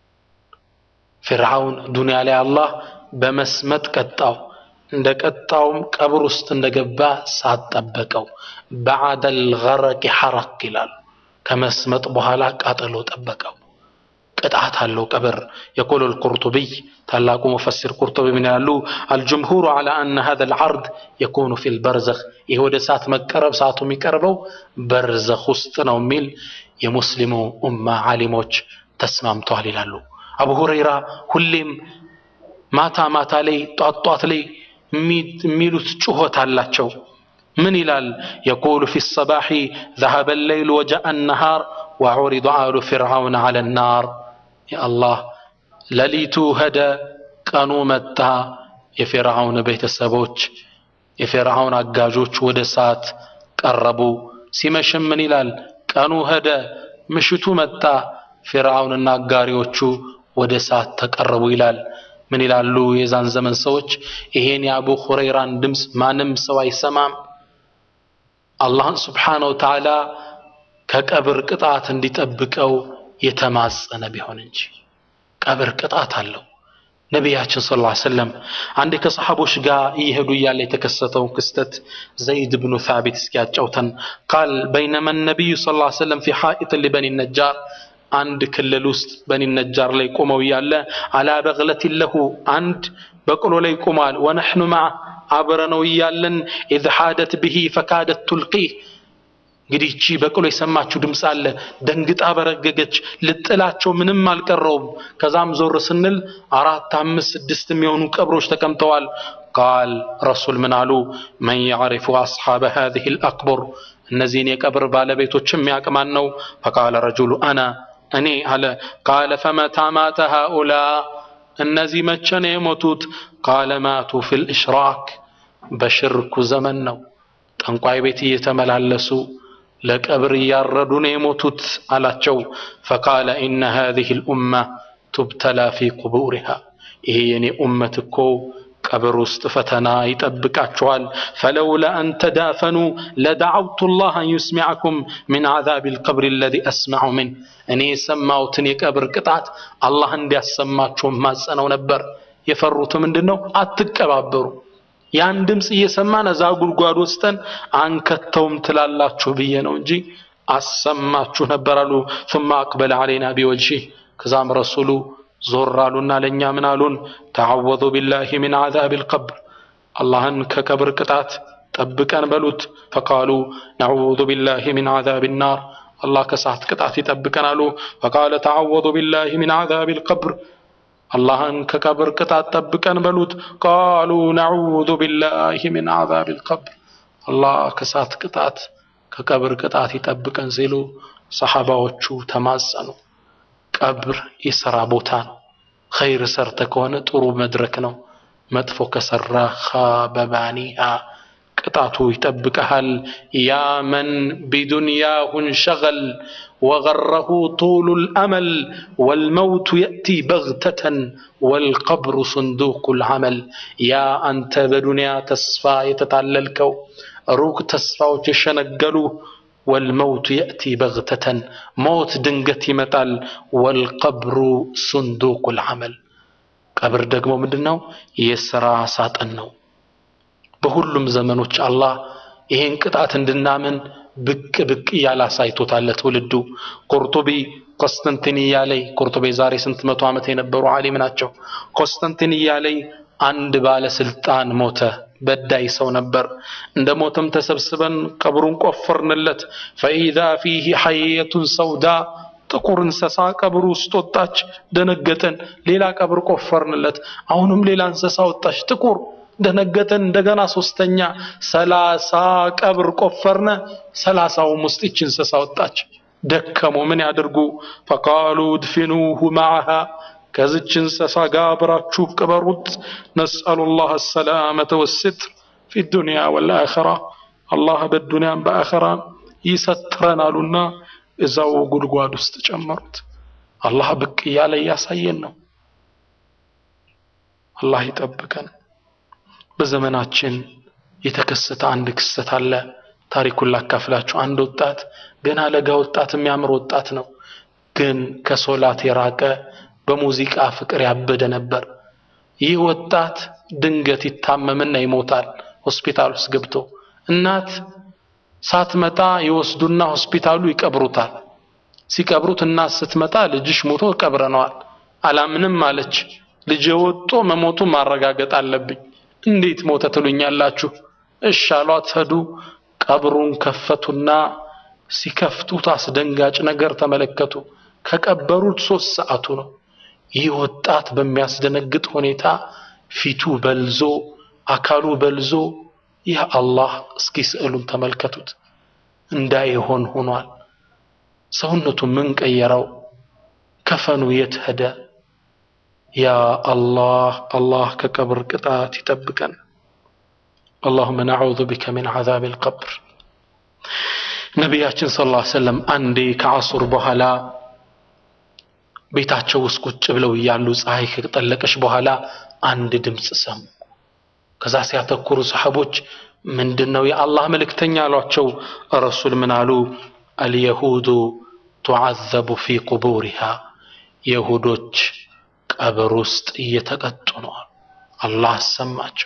ፊርዓውን ዱንያ ላይ አላህ በመስመጥ ቀጣው። እንደ ቀጣውም ቀብር ውስጥ እንደገባ ሳትጠበቀው በዓደል ገረቂ ሐረቅ ይላሉ። ከመስመጥ በኋላ ቃጠሎ ጠበቀው። ቅጣት አለው ቀብር። የቆሎ ልቁርጡቢይ ታላቁ ሙፈሲር ቁርጡቢ ምን ያሉ አልጅምሁሩ ዐላ አነ ሀዘ ልዓርድ የኩኑ ፊ ልበርዘኽ ይህ ወደ እሳት መቀረብ ሰዓቱ የሚቀርበው በርዘኽ ውስጥ ነው የሚል የሙስሊሙ ኡማ ዓሊሞች ተስማምተዋል ይላሉ። አቡ ሁረይራ ሁሌም ማታ ማታ ላይ ጧት ጧት ላይ የሚሉት ጩኸት አላቸው። ምን ይላል? የቁሉ ፊ ሰባሒ ዘሀበ ለይሉ ወጃአ ነሃር ወዑሪዱ አሉ ፊርዓውን ዐለ ናር የአላህ ሌሊቱ ሄደ፣ ቀኑ መጣ። የፊርዓውን ቤተሰቦች የፊርዓውን አጋዦች ወደ እሳት ቀረቡ። ሲመሽም ምን ይላል? ቀኑ ሄደ፣ ምሽቱ መጣ፣ ፊርዓውንና አጋሪዎቹ ወደ እሳት ተቀረቡ ይላል። ምን ይላሉ የዛን ዘመን ሰዎች? ይሄን የአቡ ሁረይራን ድምፅ ማንም ሰው አይሰማም። አላህን ስብሓነ ወተዓላ ከቀብር ቅጣት እንዲጠብቀው የተማጸነ ቢሆን እንጂ ቀብር ቅጣት አለው። ነቢያችን ሰለላሁ ዐለይሂ ወሰለም አንድ ከሰሐቦች ጋር እየሄዱ እያለ የተከሰተውን ክስተት ዘይድ ብኑ ሳቢት እስኪያጫውተን ቃል በይነማ ነቢዩ ሰለላሁ ዐለይሂ ወሰለም ፊ ሐኢጥ ሊበኒ ነጃር አንድ ክልል ውስጥ በኒ ነጃር ላይ ቆመው እያለ አላ በግለት ለሁ አንድ በቅሎ ላይ ቆሟል። ወነሕኑ መዓ አብረነው እያለን ኢዝ ሓደት ብሂ ፈካደት ቱልቂህ እንግዲህ እቺ በቅሎ የሰማችው ድምፅ አለ። ደንግጣ በረገገች። ልጥላቸው ምንም አልቀረውም። ከዛም ዞር ስንል አራት፣ አምስት፣ ስድስት የሚሆኑ ቀብሮች ተቀምጠዋል። ቃል ረሱል ምን አሉ? መን ያዕሪፉ አስሓበ ሃዚህ ልአቅቡር እነዚህን የቀብር ባለቤቶች የሚያውቅ ማን ነው? ፈቃለ ረጁሉ አና እኔ አለ። ቃለ ፈመታ ማተ ሃኡላ እነዚህ መቼ ነው የሞቱት? ቃለ ማቱ ፊል ኢሽራክ በሽርኩ ዘመን ነው። ጠንቋይ ቤት እየተመላለሱ ለቀብር እያረዱ ነው የሞቱት አላቸው። ፈቃለ ኢነ ሃዚህ ልኡማ ቱብተላ ፊ ቁቡሪሃ ይሄ የኔ ኡመት እኮ ቀብር ውስጥ ፈተና ይጠብቃችኋል። ፈለውላ አን ተዳፈኑ ለደዓውቱ ላህ አን ዩስሚዐኩም ሚን ዓዛብ ልቀብር አለዚ አስማዑ ምን እኔ የሰማሁትን የቀብር ቅጣት አላህ እንዲያሰማችሁ ማጸነው ነበር። የፈሩት ምንድን ነው? አትቀባበሩ ያን ድምፅ እየሰማን እዛ ጉድጓድ ውስጠን አንከተውም ትላላችሁ ብዬ ነው እንጂ አሰማችሁ ነበር አሉ። ثم أقبل علينا بوجهه ከዛም ረሱሉ ዞር አሉና ለእኛ ምን አሉን? ተዓወዙ ቢላሂ ሚን ዓዛብ ልቀብር አላህን ከቀብር ቅጣት ጠብቀን በሉት። ፈቃሉ ነዑዙ ቢላሂ ሚን ዓዛብ ናር አላህ ከእሳት ቅጣት ይጠብቀን አሉ። ፈቃለ ተዓወዙ ቢላሂ ሚን ዓዛብ ልቀብር አላህን ከቀብር ቅጣት ጠብቀን በሉት። ቃሉ ነዑዙ ቢላሂ ሚን ዓዛብ ልቀብር አላህ ከእሳት ቅጣት ከቀብር ቅጣት ይጠብቀን ሲሉ ሰሓባዎቹ ተማጸኑ። ቀብር የሥራ ቦታ ነው። ኸይር ሰርተ ከሆነ ጥሩ መድረክ ነው። መጥፎ ከሰራ ኻበ ባኒሃ ቅጣቱ ይጠብቀሃል። ያ መን ቢዱንያሁ እንሸገል ወገረሁ ጡሉ ልአመል ወልመውቱ የእቲ በግተተን ወልቀብሩ ስንዱቁ ልዓመል። ያ አንተ በዱንያ ተስፋ የተታለልከው ሩቅ ተስፋዎች የሸነገሉ ወልመውቱ የእቲ በግተተን ሞት ድንገት ይመጣል። ወልቀብሩ ስንዱቁ ልዓመል ቀብር ደግሞ ምንድን ነው? የሥራ ሳጥን ነው። በሁሉም ዘመኖች አላህ ይሄን ቅጣት እንድናምን ብቅ ብቅ እያለ አሳይቶታል ለትውልዱ። ቁርጡቢ ኮንስተንቲንያ ላይ ቁርጡቢ ዛሬ ስንት መቶ ዓመት የነበሩ ዓሊም ናቸው። ኮንስተንቲንያ ላይ አንድ ባለስልጣን ሞተ። በዳይ ሰው ነበር። እንደ ሞተም ተሰብስበን ቀብሩን ቆፈርንለት። ፈኢዛ ፊህ ሐየቱን ሰውዳ ጥቁር እንስሳ ቀብሩ ውስጥ ወጣች። ደነገጠን። ሌላ ቀብር ቆፈርንለት። አሁንም ሌላ እንስሳ ወጣች ጥቁር ደነገጠን። እንደገና ሶስተኛ ሰላሳ ቀብር ቆፈርነ። ሰላሳውም ውስጥ ይች እንስሳ ወጣች። ደከሙ። ምን ያድርጉ? ፈቃሉ ድፊኑሁ ማዓሃ ከዚች እንስሳ ጋር አብራችሁ ቅበሩት። ነስአሉላህ አሰላመተ ወስትር ፊ ዱንያ ወልአኸራ አላህ በዱንያም በአኸራ ይሰትረን አሉና እዛው ጉድጓድ ውስጥ ጨመሩት። አላህ ብቅ እያለ እያሳየን ነው። አላህ ይጠብቀን። በዘመናችን የተከሰተ አንድ ክስተት አለ። ታሪኩን ላካፍላችሁ። አንድ ወጣት ገና ለጋ ወጣት የሚያምር ወጣት ነው፣ ግን ከሶላት የራቀ በሙዚቃ ፍቅር ያበደ ነበር። ይህ ወጣት ድንገት ይታመምና ይሞታል። ሆስፒታል ውስጥ ገብቶ እናት ሳትመጣ ይወስዱና ሆስፒታሉ ይቀብሩታል። ሲቀብሩት እናት ስትመጣ ልጅሽ ሞቶ ቀብረነዋል። አላምንም አለች። ልጄ ወጦ መሞቱ ማረጋገጥ አለብኝ። እንዴት ሞተ ትሉኛላችሁ? እሺ አሏት። ሄዱ። ቀብሩን ከፈቱና ሲከፍቱት አስደንጋጭ ነገር ተመለከቱ። ከቀበሩት ሶስት ሰዓቱ ነው። ይህ ወጣት በሚያስደነግጥ ሁኔታ ፊቱ በልዞ አካሉ በልዞ ይህ አላህ እስኪ ስዕሉን ተመልከቱት እንዳይሆን ሆኗል። ሰውነቱ ምን ቀየረው? ከፈኑ የት ሄደ? ያ አላህ አላህ ከቀብር ቅጣት ይጠብቀን። اللهم نعوذ بك من عذاب القبر ነቢያችን ሰለላሁ ዐለይሂ ወሰለም አንዴ ከዐሱር በኋላ ቤታቸው ውስጥ ቁጭ ብለው እያሉ ፀሐይ ከጠለቀች በኋላ አንድ ድምፅ ሰሙ። ከዛ ሲያተኩሩ ሰሐቦች ምንድን ነው የአላህ መልእክተኛ አሏቸው። ረሱል ምን አሉ? አልየሁዱ ቱዓዘቡ ፊ ቁቡሪሃ የሁዶች ቀብር ውስጥ እየተቀጡ ነው አሉ። አላህ አሰማቸው።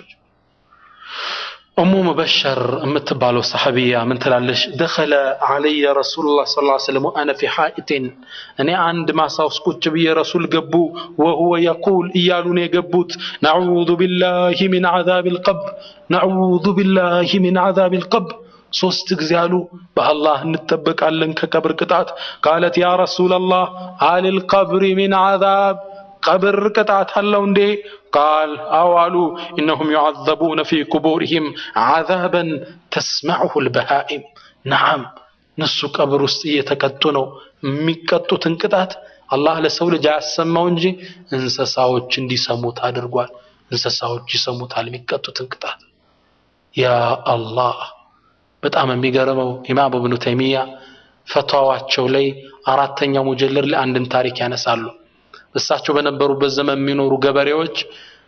ኡሙ ሙበሸር የምትባለው ሰሐቢያ ምን ትላለች? ደኸለ ዓለየ ረሱሉላህ ሰለላሁ ዐለይሂ ወሰለም ወአነ ፊ ሓኢቲን እኔ አንድ ማሳ ውስጥ ቁጭ ብዬ ረሱል ገቡ። ወሁወ የቁል እያሉ ነው የገቡት ነዑዙ ቢላሂ ሚን ዐዛቢል ቀብር ነዑዙ ቢላሂ ሚን ዐዛቢል ቀብር ሶስት ጊዜ አሉ። በአላህ እንጠበቃለን ከቀብር ቅጣት። ቃለት ያ ረሱለላህ አሊል ቀብሪ ሚን ዐዛብ ቀብር ቅጣት አለው እንዴ? ቃል አዎ አሉ። ኢነሁም ዩዓዘቡነ ፊ ቁቡሪሂም ዐዛበን ተስመዑሁ ልበሃኢም። ነዓም እነሱ ቀብር ውስጥ እየተቀጡ ነው። የሚቀጡትን ቅጣት አላህ ለሰው ልጅ አያሰማው እንጂ እንስሳዎች እንዲሰሙት አድርጓል። እንስሳዎች ይሰሙታል የሚቀጡትን ቅጣት። ያ አላህ በጣም የሚገርመው ኢማም እብኑ ተይሚያ ፈትዋዋቸው ላይ አራተኛው ሙጀለድ ላይ አንድን ታሪክ ያነሳሉ። እሳቸው በነበሩበት ዘመን የሚኖሩ ገበሬዎች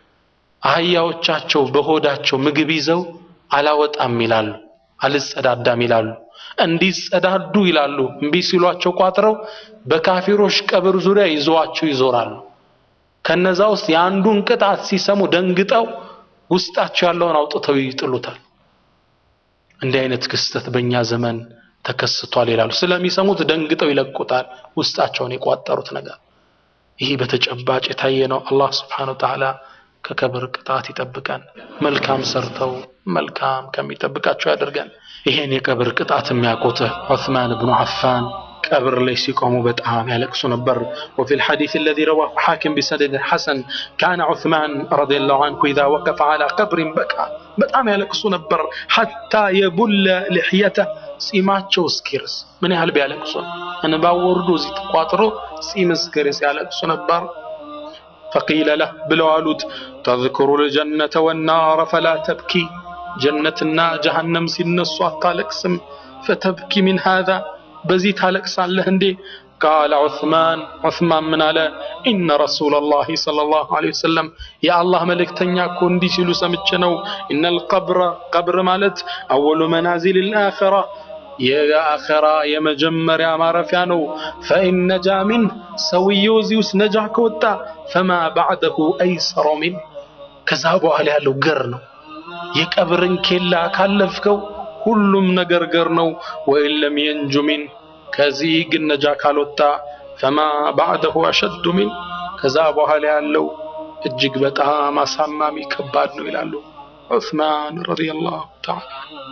አህያዎቻቸው በሆዳቸው ምግብ ይዘው አላወጣም ይላሉ፣ አልጸዳዳም ይላሉ። እንዲጸዳዱ ይላሉ እምቢ ሲሏቸው ቋጥረው በካፊሮች ቀብር ዙሪያ ይዘዋቸው ይዞራሉ። ከነዛ ውስጥ የአንዱን ቅጣት ሲሰሙ ደንግጠው ውስጣቸው ያለውን አውጥተው ይጥሉታል። እንዲህ አይነት ክስተት በእኛ ዘመን ተከስቷል ይላሉ። ስለሚሰሙት ደንግጠው ይለቁታል፣ ውስጣቸውን የቋጠሩት ነገር ይህ በተጨባጭ የታየ ነው። አላህ ስብሓነሁ ወተዓላ ከቀብር ቅጣት ይጠብቀን። መልካም ሰርተው መልካም ከሚጠብቃቸው ያደርገን። ይሄን የቀብር ቅጣት የሚያውቁት ዑስማን ብኑ አፋን ቀብር ላይ ሲቆሙ በጣም ያለቅሱ ነበር። وفي الحديث الذي رواه حاكم بسند حسن كان عثمان رضي الله عنه إذا وقف على قبر بكى በጣም ያለቅሱ ነበር حتى يبل لحيته ጺማቸው እስኪርስ ምን ያህል ቢያለቅሱ እንባው ወርዶ እዚህ ተቋጥሮ ጺም እስኪርስ ያለቅሱ ነበር። ፈቂለ ለህ ብለው አሉት ተዝክሩ ልጀነተ ወናረ ፈላ ተብኪ ጀነትና ጀሃነም ሲነሱ አታለቅስም። ፈተብኪ ሚን ሃዛ በዚህ ታለቅሳለህ እንዴ? ቃለ ዑስማን ዑስማን ምን አለ? ኢነ ረሱለላሂ ሰለላሁ ዐለይሂ ወሰለም የአላህ መልእክተኛ እኮ እንዲህ ሲሉ ሰምቼ ነው። ኢነል ቀብረ ቀብር ማለት አወሉ መናዚል አኺራ የአኺራ የመጀመሪያ ማረፊያ ነው። ፈኢን ነጃ ሚን ሰውየው እዚህ ውስጥ ነጃ ከወጣ ፈማ ባዕደሁ አይሰሮ ሚን ከዛ በኋላ ያለው ገር ነው። የቀብርን ኬላ ካለፍከው ሁሉም ነገር ገር ነው። ወኢን ለም የንጁ ሚን ከዚህ ግን ነጃ ካልወጣ ፈማ ባዕደሁ አሸዱ ሚን ከዛ በኋላ ያለው እጅግ በጣም አሳማሚ ከባድ ነው ይላሉ ዑስማን ረዲየላሁ ተዓላ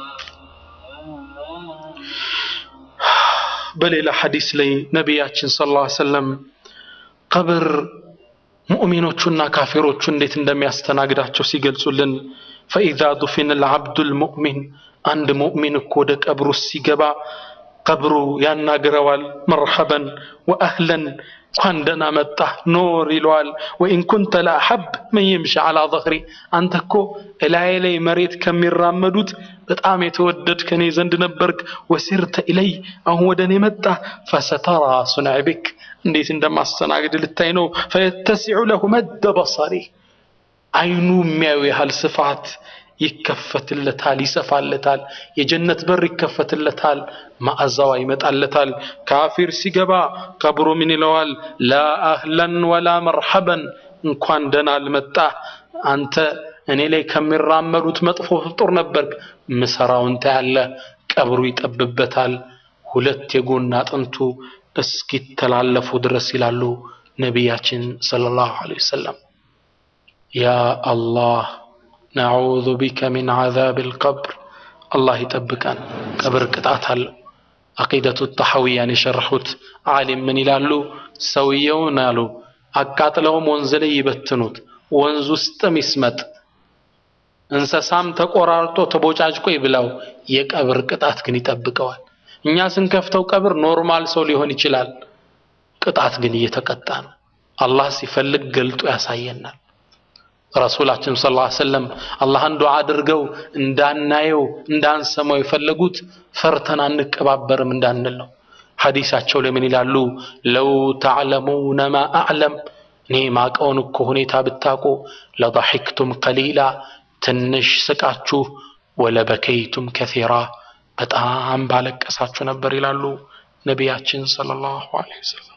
በሌላ ሐዲስ ላይ ነቢያችን ሰለላሁ ዐለይሂ ወሰለም ቀብር ሙእሚኖቹና ካፊሮቹ እንዴት እንደሚያስተናግዳቸው ሲገልጹልን ፈኢዛ ዱፊነ ልዓብዱል ሙእሚን አንድ ሙእሚን እኮ ወደ ቀብሩ ሲገባ ቀብሩ ያናግረዋል። መርሐበን ወአህለን እንኳን ደህና መጣህ ኖር ይለዋል። ወኢን ኩንተ ለአሐብ መን የምሺ ዐላ ዘህሪ አንተ እኮ እላዬ ላይ መሬት ከሚራመዱት በጣም የተወደድ ከኔ ዘንድ ነበርክ። ወሲርተ ኢለይ አሁን ወደ እኔ መጣህ። ፈሰተራ ሱነዕ ቢክ እንዴት እንደማስተናግድ ልታይ ነው። ፈየተሲዑ ለሁ መደ በሰሪ አይኑ የሚያዩ ያህል ስፋት ይከፈትለታል፣ ይሰፋለታል። የጀነት በር ይከፈትለታል፣ ማዕዛዋ ይመጣለታል። ካፊር ሲገባ ቀብሩ ምን ይለዋል? ላ አህለን ወላ መርሐበን እንኳን ደህና አልመጣህ አንተ እኔ ላይ ከሚራመዱት መጥፎ ፍጡር ነበርክ። ምሰራውን ታያለህ። ቀብሩ ይጠብበታል። ሁለት የጎን አጥንቱ እስኪተላለፉ ድረስ ይላሉ ነቢያችን ሰለላሁ ዐለይሂ ወሰለም። ያ አላህ ነዑዙ ቢከ ሚን ዐዛቢል ቀብር። አላህ ይጠብቀን። ቀብር ቅጣት አለው። አቂደቱ ተሐዊያን የሸረሑት ዓሊም ምን ይላሉ? ሰውየውን አሉ አቃጥለውም ወንዝ ላይ ይበትኑት፣ ወንዝ ውስጥም ይስመጥ፣ እንስሳም ተቆራርጦ ተቦጫጭቆ ይብላው፣ የቀብር ቅጣት ግን ይጠብቀዋል። እኛ ስንከፍተው ቀብር ኖርማል ሰው ሊሆን ይችላል። ቅጣት ግን እየተቀጣ ነው። አላህ ሲፈልግ ገልጦ ያሳየናል። ረሱላችን ሰለላሁ ዐለይሂ ወሰለም አላህን ዱዓ አድርገው እንዳናየው እንዳንሰማው የፈለጉት ፈርተን አንቀባበርም እንዳንል ነው። ሐዲሳቸው ላይ ምን ይላሉ? ለው ተዕለሙነ ማ አዕለም እኔ ማቀውን እኮ ሁኔታ ብታውቁ ለضحክቱም ቀሊላ ትንሽ ስቃችሁ ወለበከይቱም ከሲራ በጣም ባለቀሳችሁ ነበር ይላሉ ነቢያችን ሰለላሁ ዐለይሂ ወሰለም።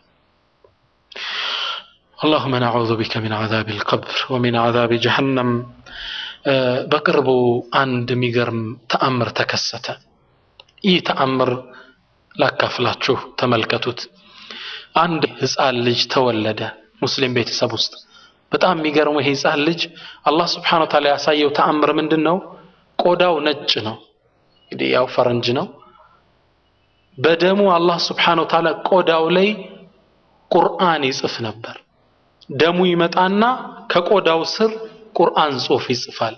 اللهم نعوذ بك من عذاب القبر ومن عذاب جهنم በቅርቡ አንድ የሚገርም ተአምር ተከሰተ። ይህ ተአምር ላካፍላችሁ ተመልከቱት። አንድ ህፃን ልጅ ተወለደ ሙስሊም ቤተሰብ ውስጥ። በጣም የሚገርመው ይሄ ህፃን ልጅ አላህ ስብሐነሁ ወተዓላ ያሳየው ተአምር ምንድን ነው? ቆዳው ነጭ ነው። እንግዲህ ያው ፈረንጅ ነው። በደሙ አላህ ስብሐነሁ ወተዓላ ቆዳው ላይ ቁርአን ይጽፍ ነበር። ደሙ ይመጣና ከቆዳው ስር ቁርአን ጽሑፍ ይጽፋል።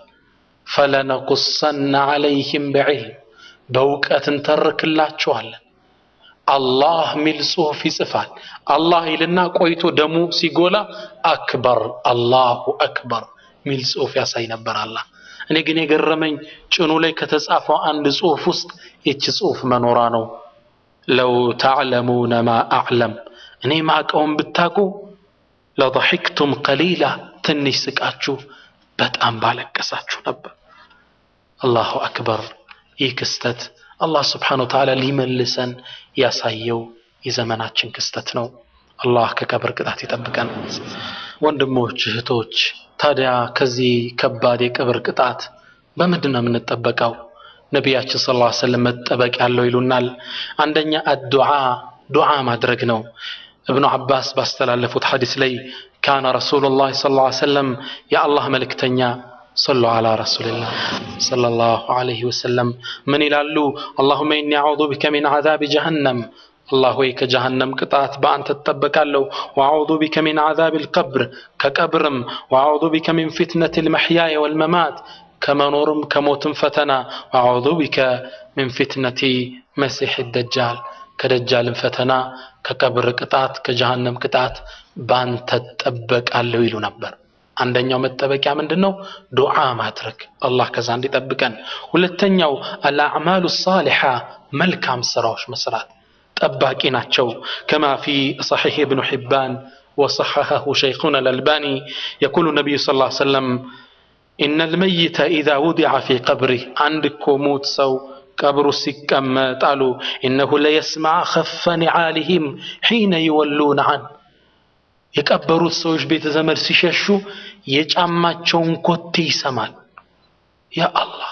ፈለነቁሰነ ዐለይህም በዕልም በእውቀት እንተርክላቸዋለን። አላህ ሚል ጽሑፍ ይጽፋል። አላህ ይልና ቆይቶ ደሙ ሲጎላ አክበር አላሁ አክበር ሚል ጽሑፍ ያሳይ ነበር አላህ። እኔ ግን የገረመኝ ጭኑ ላይ ከተጻፈው አንድ ጽሑፍ ውስጥ ይቺ ጽሑፍ መኖሯ ነው። ለው ተዕለሙነ ማ አዕለም እኔ ማቀውን ብታቁ ለضحክቱም ቀሊላ ትንሽ ስቃችሁ በጣም ባለቀሳችሁ ነበር። አላሁ አክበር። ይህ ክስተት አላህ ስብሓነሁ ወተዓላ ሊመልሰን ያሳየው የዘመናችን ክስተት ነው። አላህ ከቀብር ቅጣት ይጠብቀን። ወንድሞች እህቶች፣ ታዲያ ከዚህ ከባድ የቀብር ቅጣት በምንድን ነው የምንጠበቀው? ነቢያችን ሰለላሁ ዐለይሂ ወሰለም መጠበቅ ያለው ይሉናል። አንደኛ አዱዓ ዱዓ ማድረግ ነው። እብኑ አባስ ባስተላለፉት ሐዲስ ላይ ካነ ረሱሉላህ ሰለላሁ ዐለይሂ ወሰለም የአላህ መልእክተኛ ሰሉ ዐላ ረሱሊላህ ሰለላሁ ዐለይሂ ወሰለም ምን ይላሉ? አላሁመ ኢኒ አዑዙ ቢከ ሚን ዐዛቢ ጀሀነም አላህ ሆይ ከጀሃነም ቅጣት በአንተ ትጠበቃለሁ። ወአዑዙ ቢከ ሚን ዐዛቢ ልቀብር ከቀብርም፣ ወአዑዙ ቢከ ሚን ፊትነት ልመሕያየ ወልመማት ከመኖርም ከሞትም ፈተና፣ ወአዑዙ ቢከ ሚን ፊትነቲ መሲሕ ደጃል ከደጃልም ፈተና ከቀብር ቅጣት ከጀሃነም ቅጣት ባንተ እጠበቃለሁ ይሉ ነበር። አንደኛው መጠበቂያ ምንድን ነው? ዱዓ ማድረግ አላህ ከዛ እንዲጠብቀን። ሁለተኛው አልአዕማሉ ሳሊሓ መልካም ስራዎች መስራት ጠባቂ ናቸው። ከማ ፊ ሰሒሕ እብኑ ሒባን ወሰሐሐሁ ሸይኹና አልአልባኒ የቁሉ ነቢዩ ስ ላ ሰለም ኢነ ልመይተ ኢዛ ውዲዐ ፊ ቀብሪህ አንድ እኮ ሙት ሰው ቀብሩ ሲቀመጥ አሉ ኢነሁ ለየስማዕ ኸፈ ኒዓሊሂም ሒነ ይወሉነ አን የቀበሩት ሰዎች ቤተ ዘመድ ሲሸሹ የጫማቸውን ኮቴ ይሰማል። ያ አላህ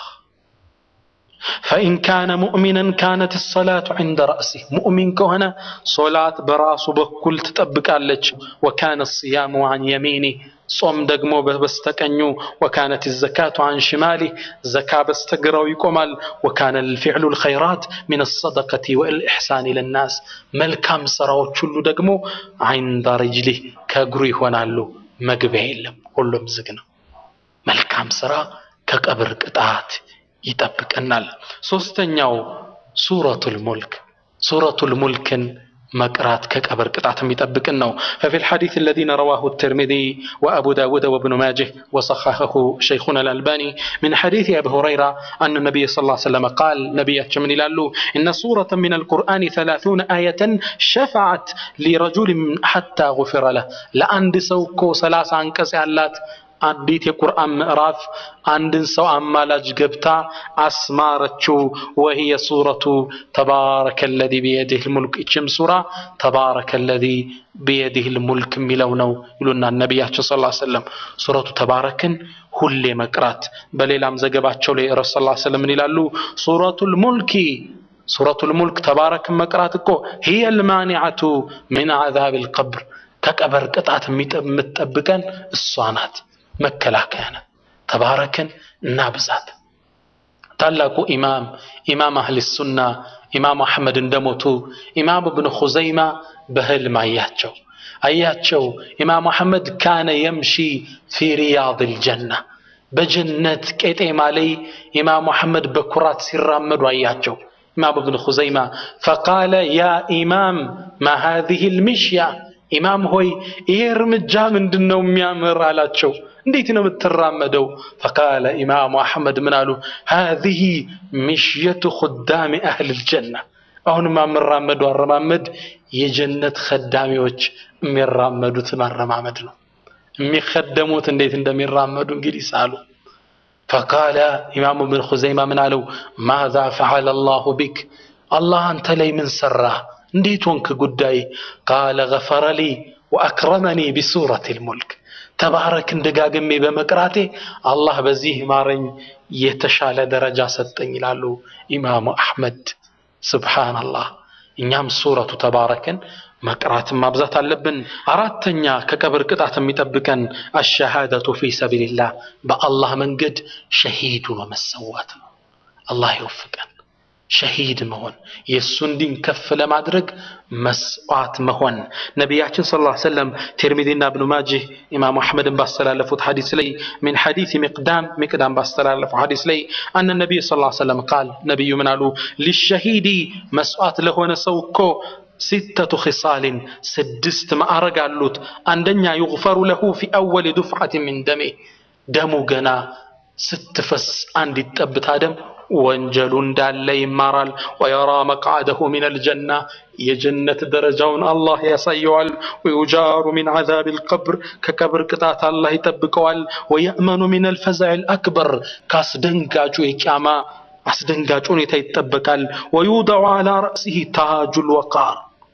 ፈኢን ካነ ሙእሚናን ካነት ሰላቱ ዒንደ ረእሲህ ሙእሚን ከሆነ ሶላት በራሱ በኩል ትጠብቃለች። ወካነ ስያሙ አን የሚኒህ ጾም ደግሞ በስተቀኙ ወካነት ዘካቱ አን ሽማሊህ ዘካ በስተግራው ይቆማል። ወካነ ልፊዕሉ ልኸይራት ምን ሰደቀቲ ወልኢሕሳን ልናስ መልካም ስራዎች ሁሉ ደግሞ ዐንደ ሪጅሊህ ከእግሩ ይሆናሉ። መግቢያ የለም፣ ሁሉም ዝግ ነው። መልካም ስራ ከቀብር ቅጣት ይጠብቀናል። ሶስተኛው ሱረቱል ሙልክ ሱረቱል ሙልክን መቅራት ከቀብር ቅጣት የሚጠብቅን ነው። ففي الحديث الذين رواه الترمذي وأبو داود وابن ماجه وصححه شيخنا الألباني من حديث أبي هريرة أن النبي صلى الله عليه وسلم قال نبي من لالو إن سورة من القرآن ثلاثون آية شفعت لرجل حتى غفر له لأند سوكو ثلاث عنكس علات አንዲት የቁርአን ምዕራፍ አንድን ሰው አማላጅ ገብታ አስማረችው። ወህየ ሱረቱ ተባረከ ለዚ ቢየዲህ ልሙልክ ይችም ሱራ ተባረከ ለዚ ቢየዲህ ልሙልክ የሚለው ነው ይሉና ነቢያችን ስ ሰለም ሱረቱ ተባረክን ሁሌ መቅራት። በሌላም ዘገባቸው ላይ ረሱ ስ ሰለም ምን ይላሉ? ሱረቱ ልሙልኪ ሱረቱ ልሙልክ ተባረክን መቅራት እኮ ህየ ልማኒዓቱ ሚን ዓዛብ ልቀብር ከቀበር ቅጣት የምትጠብቀን እሷ ናት። መከላከያ ናት። ተባረክን እና ብዛት ታላቁ ኢማም ኢማም አህል ሱና ኢማም አሕመድ እንደሞቱ ኢማም እብን ኹዘይማ በህልም አያቸው አያቸው ኢማም አሕመድ ካነ የምሺ ፊ ሪያድ ልጀና በጀነት ቄጤማ ላይ ኢማም አሕመድ በኩራት ሲራመዱ አያቸው ኢማም እብን ኹዘይማ ፈቃለ ያ ኢማም ማ ሃዚህ ልምሽያ ኢማም ሆይ ይሄ እርምጃ ምንድን ነው የሚያምር አላቸው። እንዴት ነው የምትራመደው? ፈቃለ ኢማሙ አሕመድ ምን አሉ? ሃዚህ ምሽየቱ ኹዳሚ አህል ልጀና። አሁንማ የምራመደው አረማመድ የጀነት ከዳሚዎች የሚራመዱትን አረማመድ ነው። የሚከደሙት እንዴት እንደሚራመዱ እንግዲህ ሳሉ። ፈቃለ ኢማሙ ብን ኹዘይማ ምን አለው? ማዛ ፈዓለ አላሁ ቢክ አላህ አንተ ላይ ምን ሰራ? እንዴት ሆንክ ጉዳይ? ቃለ ገፈረ ሊ ወአክረመኒ ቢሱረት ልሙልክ ተባረክን ደጋግሜ በመቅራቴ አላህ በዚህ ማረኝ የተሻለ ደረጃ ሰጠኝ ይላሉ ኢማሙ አሕመድ። ስብሓንላህ እኛም ሱረቱ ተባረክን መቅራትን ማብዛት አለብን። አራተኛ ከቀብር ቅጣት የሚጠብቀን አሸሃደቱ ፊ ሰቢልላህ በአላህ መንገድ ሸሂድ ሆኖ መሰዋት ነው። አላህ ይወፍቀን። ሸሂድ መሆን የእሱን ዲን ከፍ ለማድረግ መስዋዕት መሆን ነቢያችን ስ ላ ሰለም ቲርሚዚና እብኑ ማጅህ ኢማሙ አሕመድን ባስተላለፉት ሐዲስ ላይ ሚን ሐዲስ ሚቅዳም ሚቅዳም ባስተላለፉ ሐዲስ ላይ አነ ነቢይ ስ ላ ሰለም ቃል ነቢዩ ምን አሉ ሊሸሂዲ መስዋዕት ለሆነ ሰው እኮ ሲተቱ ኺሳልን ስድስት ማዕረግ አሉት አንደኛ ዩግፈሩ ለሁ ፊ አወል ዱፍዓት ሚን ደሜ ደሙ ገና ስትፈስ አንዲት ጠብታ ደም ወንጀሉ እንዳለ ይማራል። ወየራ መቅዓደሁ ሚን አልጀና የጀነት ደረጃውን አላህ ያሳየዋል። ወዩጃሩ ሚን ዓዛብ ልቀብር ከቀብር ቅጣት አላህ ይጠብቀዋል። ወየእመኑ ሚን አልፈዛዕ ልአክበር ከአስደንጋጩ የቅያማ አስደንጋጭ ሁኔታ ይጠበቃል። ወዩደዑ ዓላ ረእሲህ ታጁ ልወቃር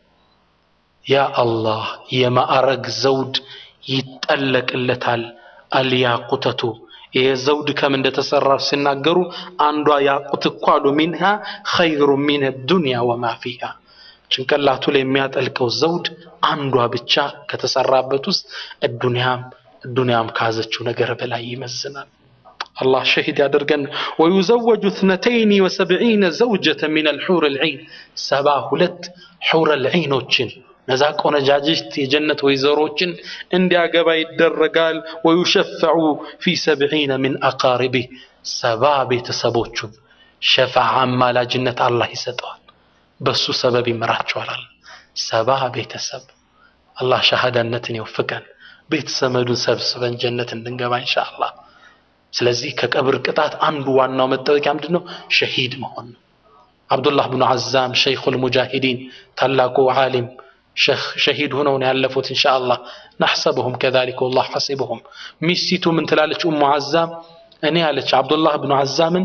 ያ አላህ የማዕረግ ዘውድ ይጠለቅለታል። አልያቁተቱ ይሄ ዘውድ ከምን እንደተሰራ ሲናገሩ አንዷ ያቁት እኮ አሉ ሚንሃ ኸይሩ ሚን ዱንያ ወማ ፊሃ ጭንቅላቱ ላይ የሚያጠልቀው ዘውድ አንዷ ብቻ ከተሰራበት ውስጥ እዱንያም እዱንያም ካዘችው ነገር በላይ ይመዝናል። አላህ ሸሂድ ያደርገን። ወዩዘወጁ እትነተይኒ ወሰብዒነ ዘውጀተ ሚን አልሑር ልዒን ሰባ ሁለት ሑር ልዒኖችን እነዛ ቆነጃጅት የጀነት ወይዘሮችን እንዲያገባ ይደረጋል። ወዩሸፈዑ ፊ ሰብዒነ ሚን አቃሪቢህ ሰባ ቤተሰቦቹን ሸፋዓ አማላጅነት አላህ ይሰጠዋል። በሱ ሰበብ ይመራቸዋል። ሰባ ቤተሰብ አላህ ሸሃዳነትን ይወፍቀን። ቤተሰመዱን ሰብስበን ጀነት እንድንገባ ኢንሻአላህ። ስለዚህ ከቀብር ቅጣት አንዱ ዋናው መጠበቂያ ምንድን ነው? ሸሂድ መሆን ነው። አብዱላህ ብኑ አዛም ሸይኹል ሙጃሂዲን ታላቁ ዓሊም ሸሂድ ሆነው ነው ያለፉት። ኢንሻአላህ ናሕሰብሁም ከዛሊከ ወላሁ ሐሲቡሁም። ሚስቲቱ ምን ትላለች? ኡሙ አዛም እኔ አለች አብዱላህ ብኑ አዛምን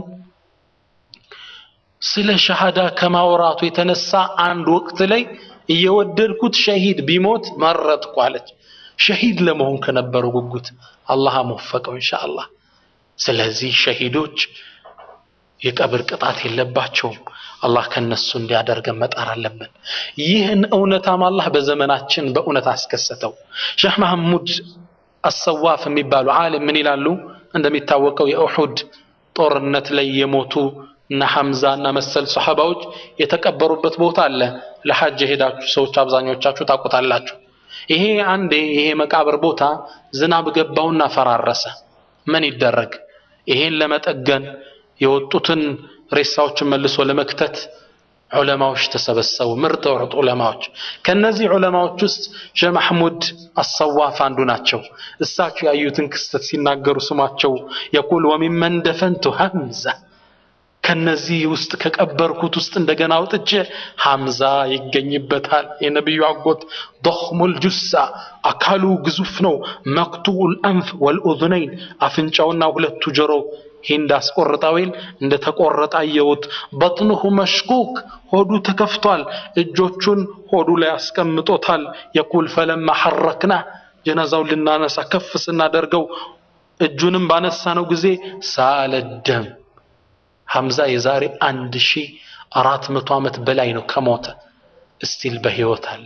ስለ ሸሃዳ ከማውራቱ የተነሳ አንድ ወቅት ላይ እየወደድኩት ሸሂድ ቢሞት መረጥኩ አለች። ሸሂድ ለመሆን ከነበረው ጉጉት አላህ አመወፈቀው ኢንሻአላህ። ስለዚህ ሸሂዶች የቀብር ቅጣት የለባቸውም። አላህ ከነሱ እንዲያደርገን መጣር አለብን። ይህን እውነታም አላህ በዘመናችን በእውነት አስከሰተው። ሼህ መሐሙድ አሰዋፍ የሚባሉ ዓሊም ምን ይላሉ? እንደሚታወቀው የኡሑድ ጦርነት ላይ የሞቱ እነ ሐምዛ እና መሰል ሰሐባዎች የተቀበሩበት ቦታ አለ። ለሐጅ የሄዳችሁ ሰዎች አብዛኞቻችሁ ታውቁታላችሁ። ይሄ አንዴ ይሄ መቃብር ቦታ ዝናብ ገባውና ፈራረሰ። ምን ይደረግ? ይሄን ለመጠገን የወጡትን ሬሳዎችን መልሶ ለመክተት ዑለማዎች ተሰበሰቡ። ምርጥ ምርጥ ዑለማዎች። ከነዚህ ዑለማዎች ውስጥ ሼህ መሐሙድ አሰዋፍ አንዱ ናቸው። እሳቸው ያዩትን ክስተት ሲናገሩ ስማቸው የቁል ወሚመን ደፈንቱ ሐምዛ ከነዚህ ውስጥ ከቀበርኩት ውስጥ እንደገና አውጥቼ ሐምዛ ይገኝበታል። የነቢዩ አጎት ዶኽሙል ጁሳ አካሉ ግዙፍ ነው። መክቱኡል አንፍ ወልኡዝነይን አፍንጫውና ሁለቱ ጆሮ ሂንድ አስቆርጣዊል እንደ ተቆረጠ አየሁት። በጥንሁ መሽኩክ ሆዱ ተከፍቷል። እጆቹን ሆዱ ላይ አስቀምጦታል። የቁል ፈለማ ሐረክና ጀናዛውን ልናነሳ ከፍ ስናደርገው እጁንም ባነሳነው ጊዜ ሳለ ደም ሐምዛ የዛሬ አንድ ሺህ አራት መቶ ዓመት በላይ ነው ከሞተ እስቲል በሕይወት አለ።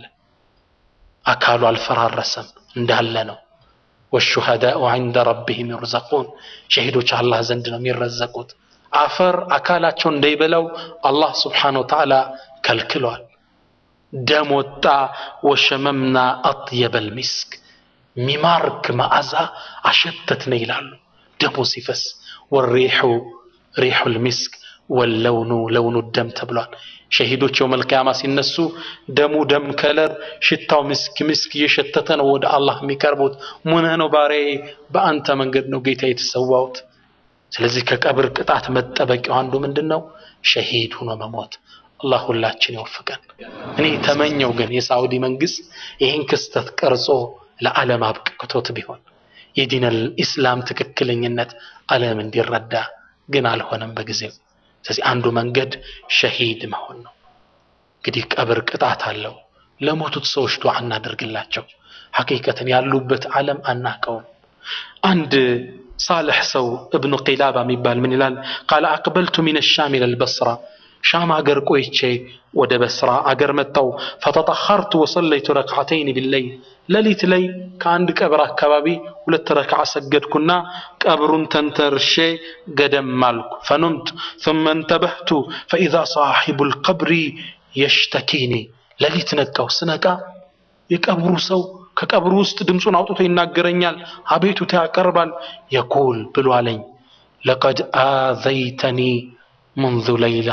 አካሉ አልፈራረሰም እንዳለ ነው። ወሹሃዳኡ ዐንደ ረቢሂም ዩርዘቁን ሸሂዶች አላህ ዘንድ ነው የሚረዘቁት። አፈር አካላቸው እንዳይበላው አላህ ስብሓነሁ ወተዓላ ከልክሏል። ደም ወጣ። ወሸመምና አጥየበል ሚስክ ሚማርክ መዓዛ አሸተትነ ይላሉ ደሙ ሲፈስ ወሪሑ ሪሑል ሚስክ ወለውኑ ለውኑ ደም ተብሏል። ሸሂዶች የውመል ቂያማ ሲነሱ ደሙ ደም ከለር ሽታው ምስክ ምስክ እየሸተተ ነው ወደ አላህ የሚቀርቡት። ሙነህ ነው ባሪያዬ፣ በአንተ መንገድ ነው ጌታ የተሰዋሁት። ስለዚህ ከቀብር ቅጣት መጠበቂያው አንዱ ምንድን ነው? ሸሂድ ሆኖ መሞት። አላህ ሁላችን ይወፍቀን። እኔ ተመኘው ግን የሳዑዲ መንግስት ይህን ክስተት ቀርጾ ለዓለም አብቅቶት ቢሆን የዲነል ኢስላም ትክክለኝነት ዓለም እንዲረዳ ግን አልሆነም በጊዜው። ስለዚህ አንዱ መንገድ ሸሂድ መሆን ነው። እንግዲህ ቀብር ቅጣት አለው። ለሞቱት ሰዎች ዱዓ እናደርግላቸው። ሐቂቀትን ያሉበት ዓለም አናቀውም። አንድ ሳልሕ ሰው እብኑ ቂላባ የሚባል ምን ይላል? ቃለ አቅበልቱ ሚን ሻም ኢለል በስራ ሻም አገር ቆይቼ ወደ በስራ አገር መጣው። ፈተጠኸርቱ ወሰለይቱ ረክዓተይን ቢለይል ሌሊት ላይ ከአንድ ቀብር አካባቢ ሁለት ረክዓ ሰገድኩና ቀብሩን ተንተርሼ ገደም አልኩ። ፈኑምት ثم انتبهت فإذا صاحب القبر يشتكيني ሌሊት ነቃው። ስነቃ የቀብሩ ሰው ከቀብሩ ውስጥ ድምፁን አውጥቶ ይናገረኛል፣ አቤቱታ ያቀርባል። የቁል ብሎ አለኝ ለቀድ አዘይተኒ ሙንዙ ለይላ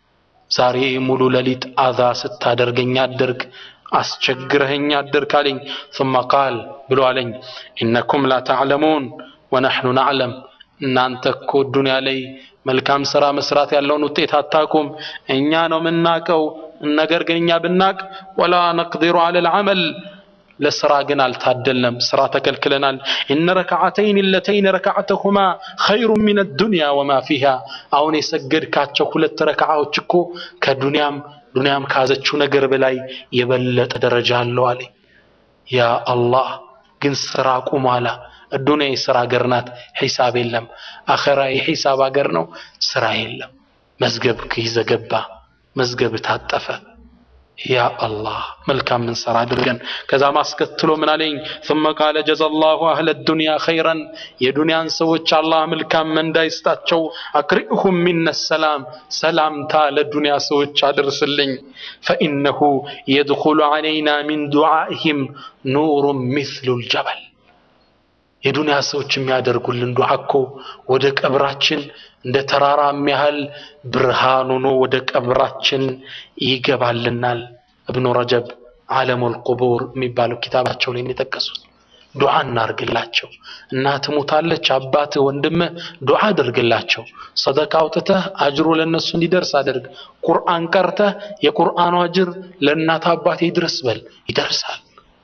ዛሬ ሙሉ ሌሊት አዛ ስታደርገኝ አደርግ አስቸግረኸኝ አደርግ አለኝ። ثم ቃል ብሎ አለኝ ኢነኩም ላ ተዕለሙን ወነሕኑ ናዕለም እናንተ እኮ ዱንያ ላይ መልካም ስራ መስራት ያለውን ውጤት አታቁም፣ እኛ ነው የምናቀው። ነገር ግን እኛ ብናቅ ወላ ነቅዲሩ ዐለል ዐመል ለስራ ግን አልታደልንም፣ ስራ ተከልክለናል። ኢነ ረክዓተይን ለተይን ረክዓተሁማ ኸይሩ ሚነ ዱንያ ወማ ፊሃ አሁን የሰገድካቸው ሁለት ረክዓዎች እኮ ከዱንያም ዱንያም ካዘችው ነገር በላይ የበለጠ ደረጃ አለው አለ። ያ አላህ ግን ስራ ቁሟላ። ዱንያ የስራ ሀገር ናት፣ ሒሳብ የለም። አኸራ የሒሳብ ሀገር ነው፣ ስራ የለም። መዝገብ ይዘገባ፣ መዝገብ ታጠፈ። ያ አላህ መልካም ምንሰራ አድርገን። ከዛ ማስከትሎ ምን አለኝ? ثم قال جزا الله اهل الدنيا خيرا የዱንያን ሰዎች አላህ መልካም መንዳ ይስጣቸው። አክሪሁም ሚነ ሰላም ሰላምታ ለዱንያ ሰዎች አድርስልኝ። فإنه يدخل علينا من دعائهم نور مثل الجبل የዱንያ ሰዎች የሚያደርጉልን ዱዓ እኮ ወደ ቀብራችን እንደ ተራራ የሚያህል ብርሃን ሆኖ ወደ ቀብራችን ይገባልናል። እብኑ ረጀብ ዓለሙል ቁቡር የሚባለው ኪታባቸው ላይ የጠቀሱት ዱዓ እናርግላቸው። እናት ሞታለች፣ አባት ወንድምህ ዱዓ አድርግላቸው። ሰደቃ አውጥተህ አጅሩ ለነሱ እንዲደርስ አድርግ። ቁርአን ቀርተህ የቁርአኑ አጅር ለእናት አባት ይድረስ በል፣ ይደርሳል።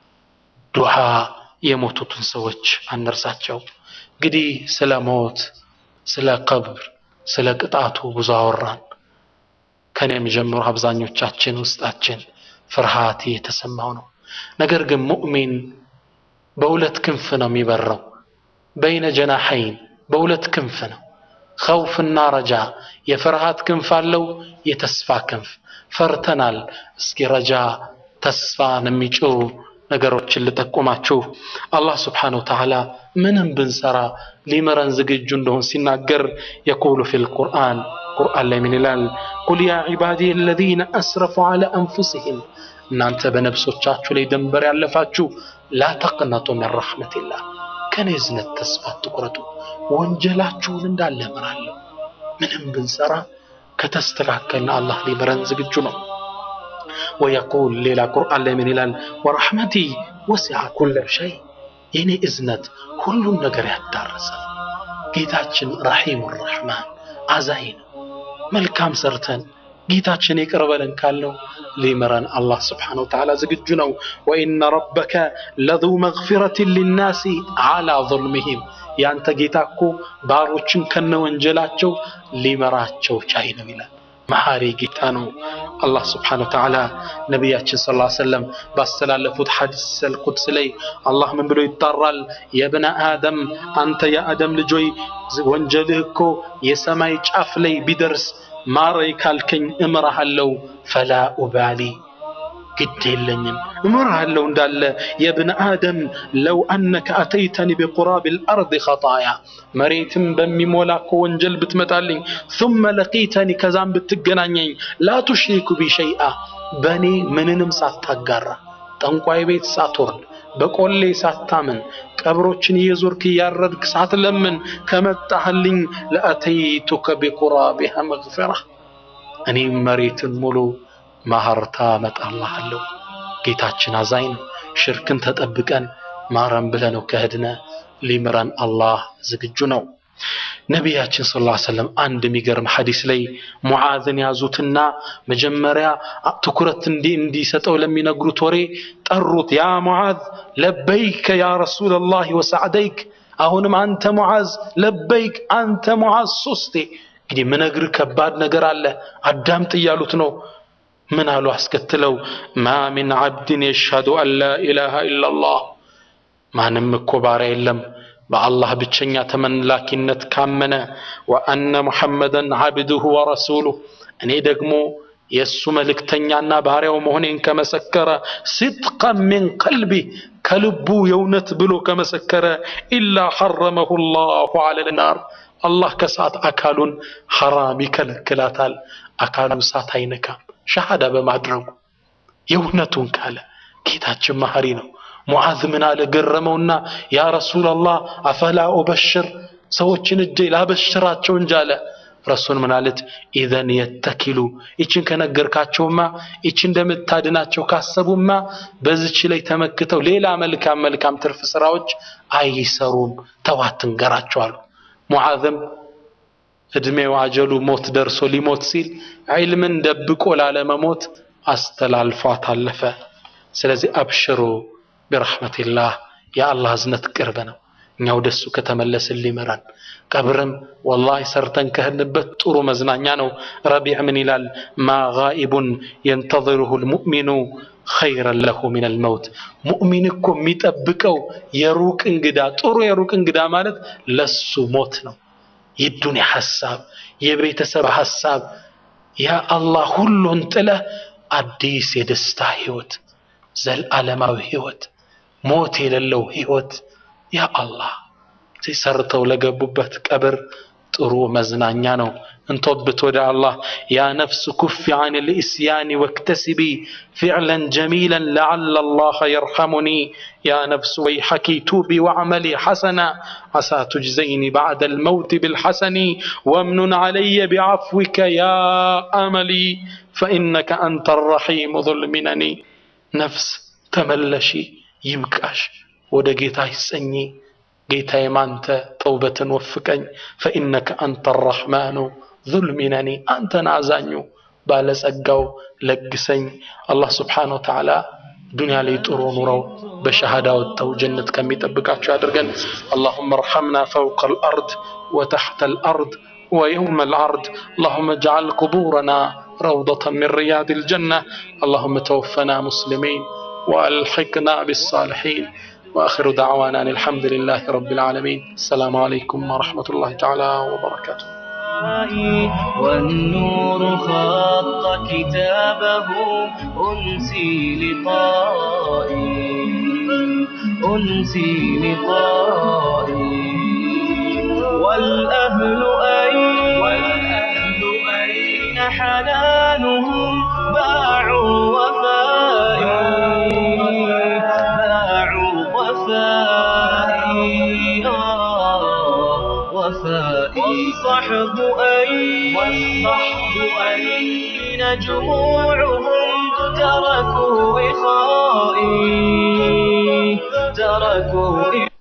ዱዓ የሞቱትን ሰዎች አንርሳቸው። እንግዲህ ስለ ሞት፣ ስለ ቀብር፣ ስለ ቅጣቱ ብዙ አወራን። ከኔም ጀምሮ አብዛኞቻችን ውስጣችን ፍርሃት የተሰማው ነው። ነገር ግን ሙእሚን በሁለት ክንፍ ነው የሚበረው። በይነ ጀናሐይን በሁለት ክንፍ ነው። ኸውፍና ረጃ የፍርሃት ክንፍ አለው፣ የተስፋ ክንፍ። ፈርተናል። እስኪ ረጃ ተስፋን የሚጭሩ ነገሮችን ልጠቁማችሁ። አላህ ስብሓነሁ ወተዓላ ምንም ብንሰራ ሊምረን ዝግጁ እንደሆን ሲናገር የቁሉ ፊል ቁርአን ቁርአን ላይ ምን ይላል? ቁል ያ ዒባዲየ አለዚነ አስረፉ ዐላ አንፉሲሂም እናንተ በነፍሶቻችሁ ላይ ድንበር ያለፋችሁ ላ ተቅነጡ ሚን ረሕመቲላህ ከኔ እዝነት ተስፋ አትቁረጡ፣ ወንጀላችሁን እንዳለ እምራለሁ። ምንም ብንሰራ ከተስተካከልን አላህ ሊምረን ዝግጁ ነው። ወየቁል ሌላ ቁርአን ላይ ምን ይላል? ወረሕመቲ ወሲዐ ኩለ ሸይ የኔ እዝነት ሁሉን ነገር ያዳረሰ ጌታችን ረሒሙ ረሕማን አዛኝ ነው። መልካም ሰርተን ጌታችን ይቅር በለን ካልነው ሊምረን አላህ ስብሓነሁ ወተዓላ ዝግጁ ነው። ወኢነ ረበከ ለዙ መግፊረትን ሊናሲ ዐላ ዙልሚሂም ያንተ ጌታ እኮ ባሮችን ከነ ወንጀላቸው ሊመራቸው ቻይ ነው ይላል። መሐሪ ጌታ ነው። አላህ ስብሓነሁ ወተዓላ ነቢያችን ሰለላሁ ዐለይሂ ወሰለም ባስተላለፉት ሐዲስ አልቁድስ ላይ አላህ ምን ብሎ ይጣራል? የብነ አደም አንተ የአደም ልጆይ ወንጀልህ እኮ የሰማይ ጫፍ ላይ ቢደርስ ማረይ ካልከኝ እምርሃለሁ፣ ፈላ ኡባሊ ግድ የለኝም እምርሃለሁ እንዳለ የብነ አደም ለው አነከ አተይተኒ ቢቁራብ ልአርድ ኸጣያ መሬትም በሚሞላ እኮ ወንጀል ብትመጣልኝ ثመ ለቂተኒ ከዛም ብትገናኘኝ ላ ቱሽሪኩ ቢ ሸይአ በእኔ ምንንም ሳታጋራ ጠንቋይ ቤት ሳትወርድ በቆሌ ሳታምን ቀብሮችን እየዞርክ እያረድክ ሳትለምን ከመጣህልኝ ለአተይቱከ ቢቁራቢሃ መግፊራ እኔም መሬትን ሙሉ ማህርታ መጣልሃለሁ። ጌታችን አዛኝ ነው። ሽርክን ተጠብቀን ማረን ብለነው ከህድነ ሊምረን አላህ ዝግጁ ነው። ነቢያችን ሰለላሁ ዐለይሂ ወሰለም አንድ የሚገርም ሐዲስ ላይ ሙዓዝን ያዙትና መጀመሪያ ትኩረት እንዲ እንዲሰጠው ለሚነግሩት ወሬ ጠሩት። ያ ሙዓዝ ለበይከ ያ ረሱለላህ ወሰዕደይክ። አሁንም አንተ ሙዓዝ ለበይክ፣ አንተ ሙዓዝ ሶስቴ። እንግዲህ ምነግርህ ከባድ ነገር አለ አዳምጥ እያሉት ነው። ምን አሉ አስከትለው ማ ሚን ዓብድን የሽሀዱ አን ላ ኢላሃ ኢላላህ ማንም እኮ ባሪያ የለም በአላህ ብቸኛ ተመላኪነት ካመነ ወአነ ሙሐመደን ዓብድሁ ወረሱሉሁ እኔ ደግሞ የእሱ መልእክተኛና ባሪያው መሆኔን ከመሰከረ ሲድቀን ሚን ቀልቢ ከልቡ የእውነት ብሎ ከመሰከረ ኢላ ሐረመሁ ላሁ ዐለ ናር አላህ ከእሳት አካሉን ሐራም ይከለክላታል። አካሉ እሳት አይነካም ሸሃዳ በማድረጉ የእውነቱን ካለ ጌታችን መሐሪ ነው። ሙዓዝ ምን አለ ገረመውና ያ ረሱላላህ አፈላ ኡበሽር ሰዎችን እጄ ላበሽራቸው እንጂ አለ። ረሱል ምን አለት ኢዘን የተኪሉ ይችን ከነገርካቸውማ ይች እንደምታድናቸው ካሰቡማ በዚች ላይ ተመክተው ሌላ መልካም መልካም ትርፍ ስራዎች አይሰሩም ተዋት ትንገራቸው አሉ። ሙዓዝም እድሜው አጀሉ ሞት ደርሶ ሊሞት ሲል ዒልምን ደብቆ ላለመሞት አስተላልፏት አለፈ። ስለዚህ አብሽሩ ቢረሕመቲላህ የአላህ እዝነት ቅርብ ነው። እኛ ወደ እሱ ከተመለስን ሊመራን ቀብርም ወላሂ ሰርተን ከህንበት ጥሩ መዝናኛ ነው። ረቢዕ ምን ይላል? ማ ጋኢቡን የንተظሩሁ ልሙእሚኑ ኸይረን ለሁ ሚነል መውት። ሙእሚን እኮ የሚጠብቀው የሩቅ እንግዳ ጥሩ የሩቅ እንግዳ ማለት ለሱ ሞት ነው። የዱንያ ሐሳብ፣ የቤተሰብ ሐሳብ፣ ያ አላህ ሁሉን ጥለህ አዲስ የደስታ ህይወት፣ ዘለዓለማዊ ህይወት፣ ሞት የሌለው ህይወት ያ አላህ ሰርተው ለገቡበት ቀብር ጥሩ መዝናኛ ነው። እንቶብት ወደ አላህ ያ ነፍስ ኩፊ አን ልእስያኒ ወክተስቢ ፊዕለን ጀሚለን ለዓለ አላህ የርሐሙኒ ያ ነፍስ ወይሐኪ ቱቢ ወዕመሊ ሐሰና ዓሳ ቱጅዘይኒ ባዕደ ልመውት ብልሐሰኒ ወምኑን ዓለየ ቢዓፍዊከ ያ አመሊ ፈኢነከ አንተ ረሒሙ ዙልሚነኒ ነፍስ ተመለሺ ይብቃሽ ወደ ጌታ ይጸኚ ጌታዬ ማንተ ተውበትን ወፍቀኝ ፈኢነከ አንተ ረሕማኑ ዙልሚነኒ አንተን አዛኙ ባለጸጋው ለግሰኝ አላህ ስብሓነ ወተዓላ ዱንያ ላይ ጥሩ ኑረው በሸሃዳ ወጥተው ጀነት ከሚጠብቃቸው ያድርገን اللهم ارحمنا فوق الأرض وتحت الأرض ويوم العرض اللهم اجعل قبورنا روضة من رياض الجنة اللهم توفنا مسلمين وألحقنا بالصالحين وآخر دعوانا أن الحمد لله رب العالمين السلام عليكم ورحمة الله تعالى وبركاته والنور خط كتابه أنسي لقائي أنسي لقائي والأهل أين والأهل أين حنانهم باعوا وفائي باعوا وفائي آه وفائي والصحب أين والصحب أين جموعهم تركوا إخائي تركوا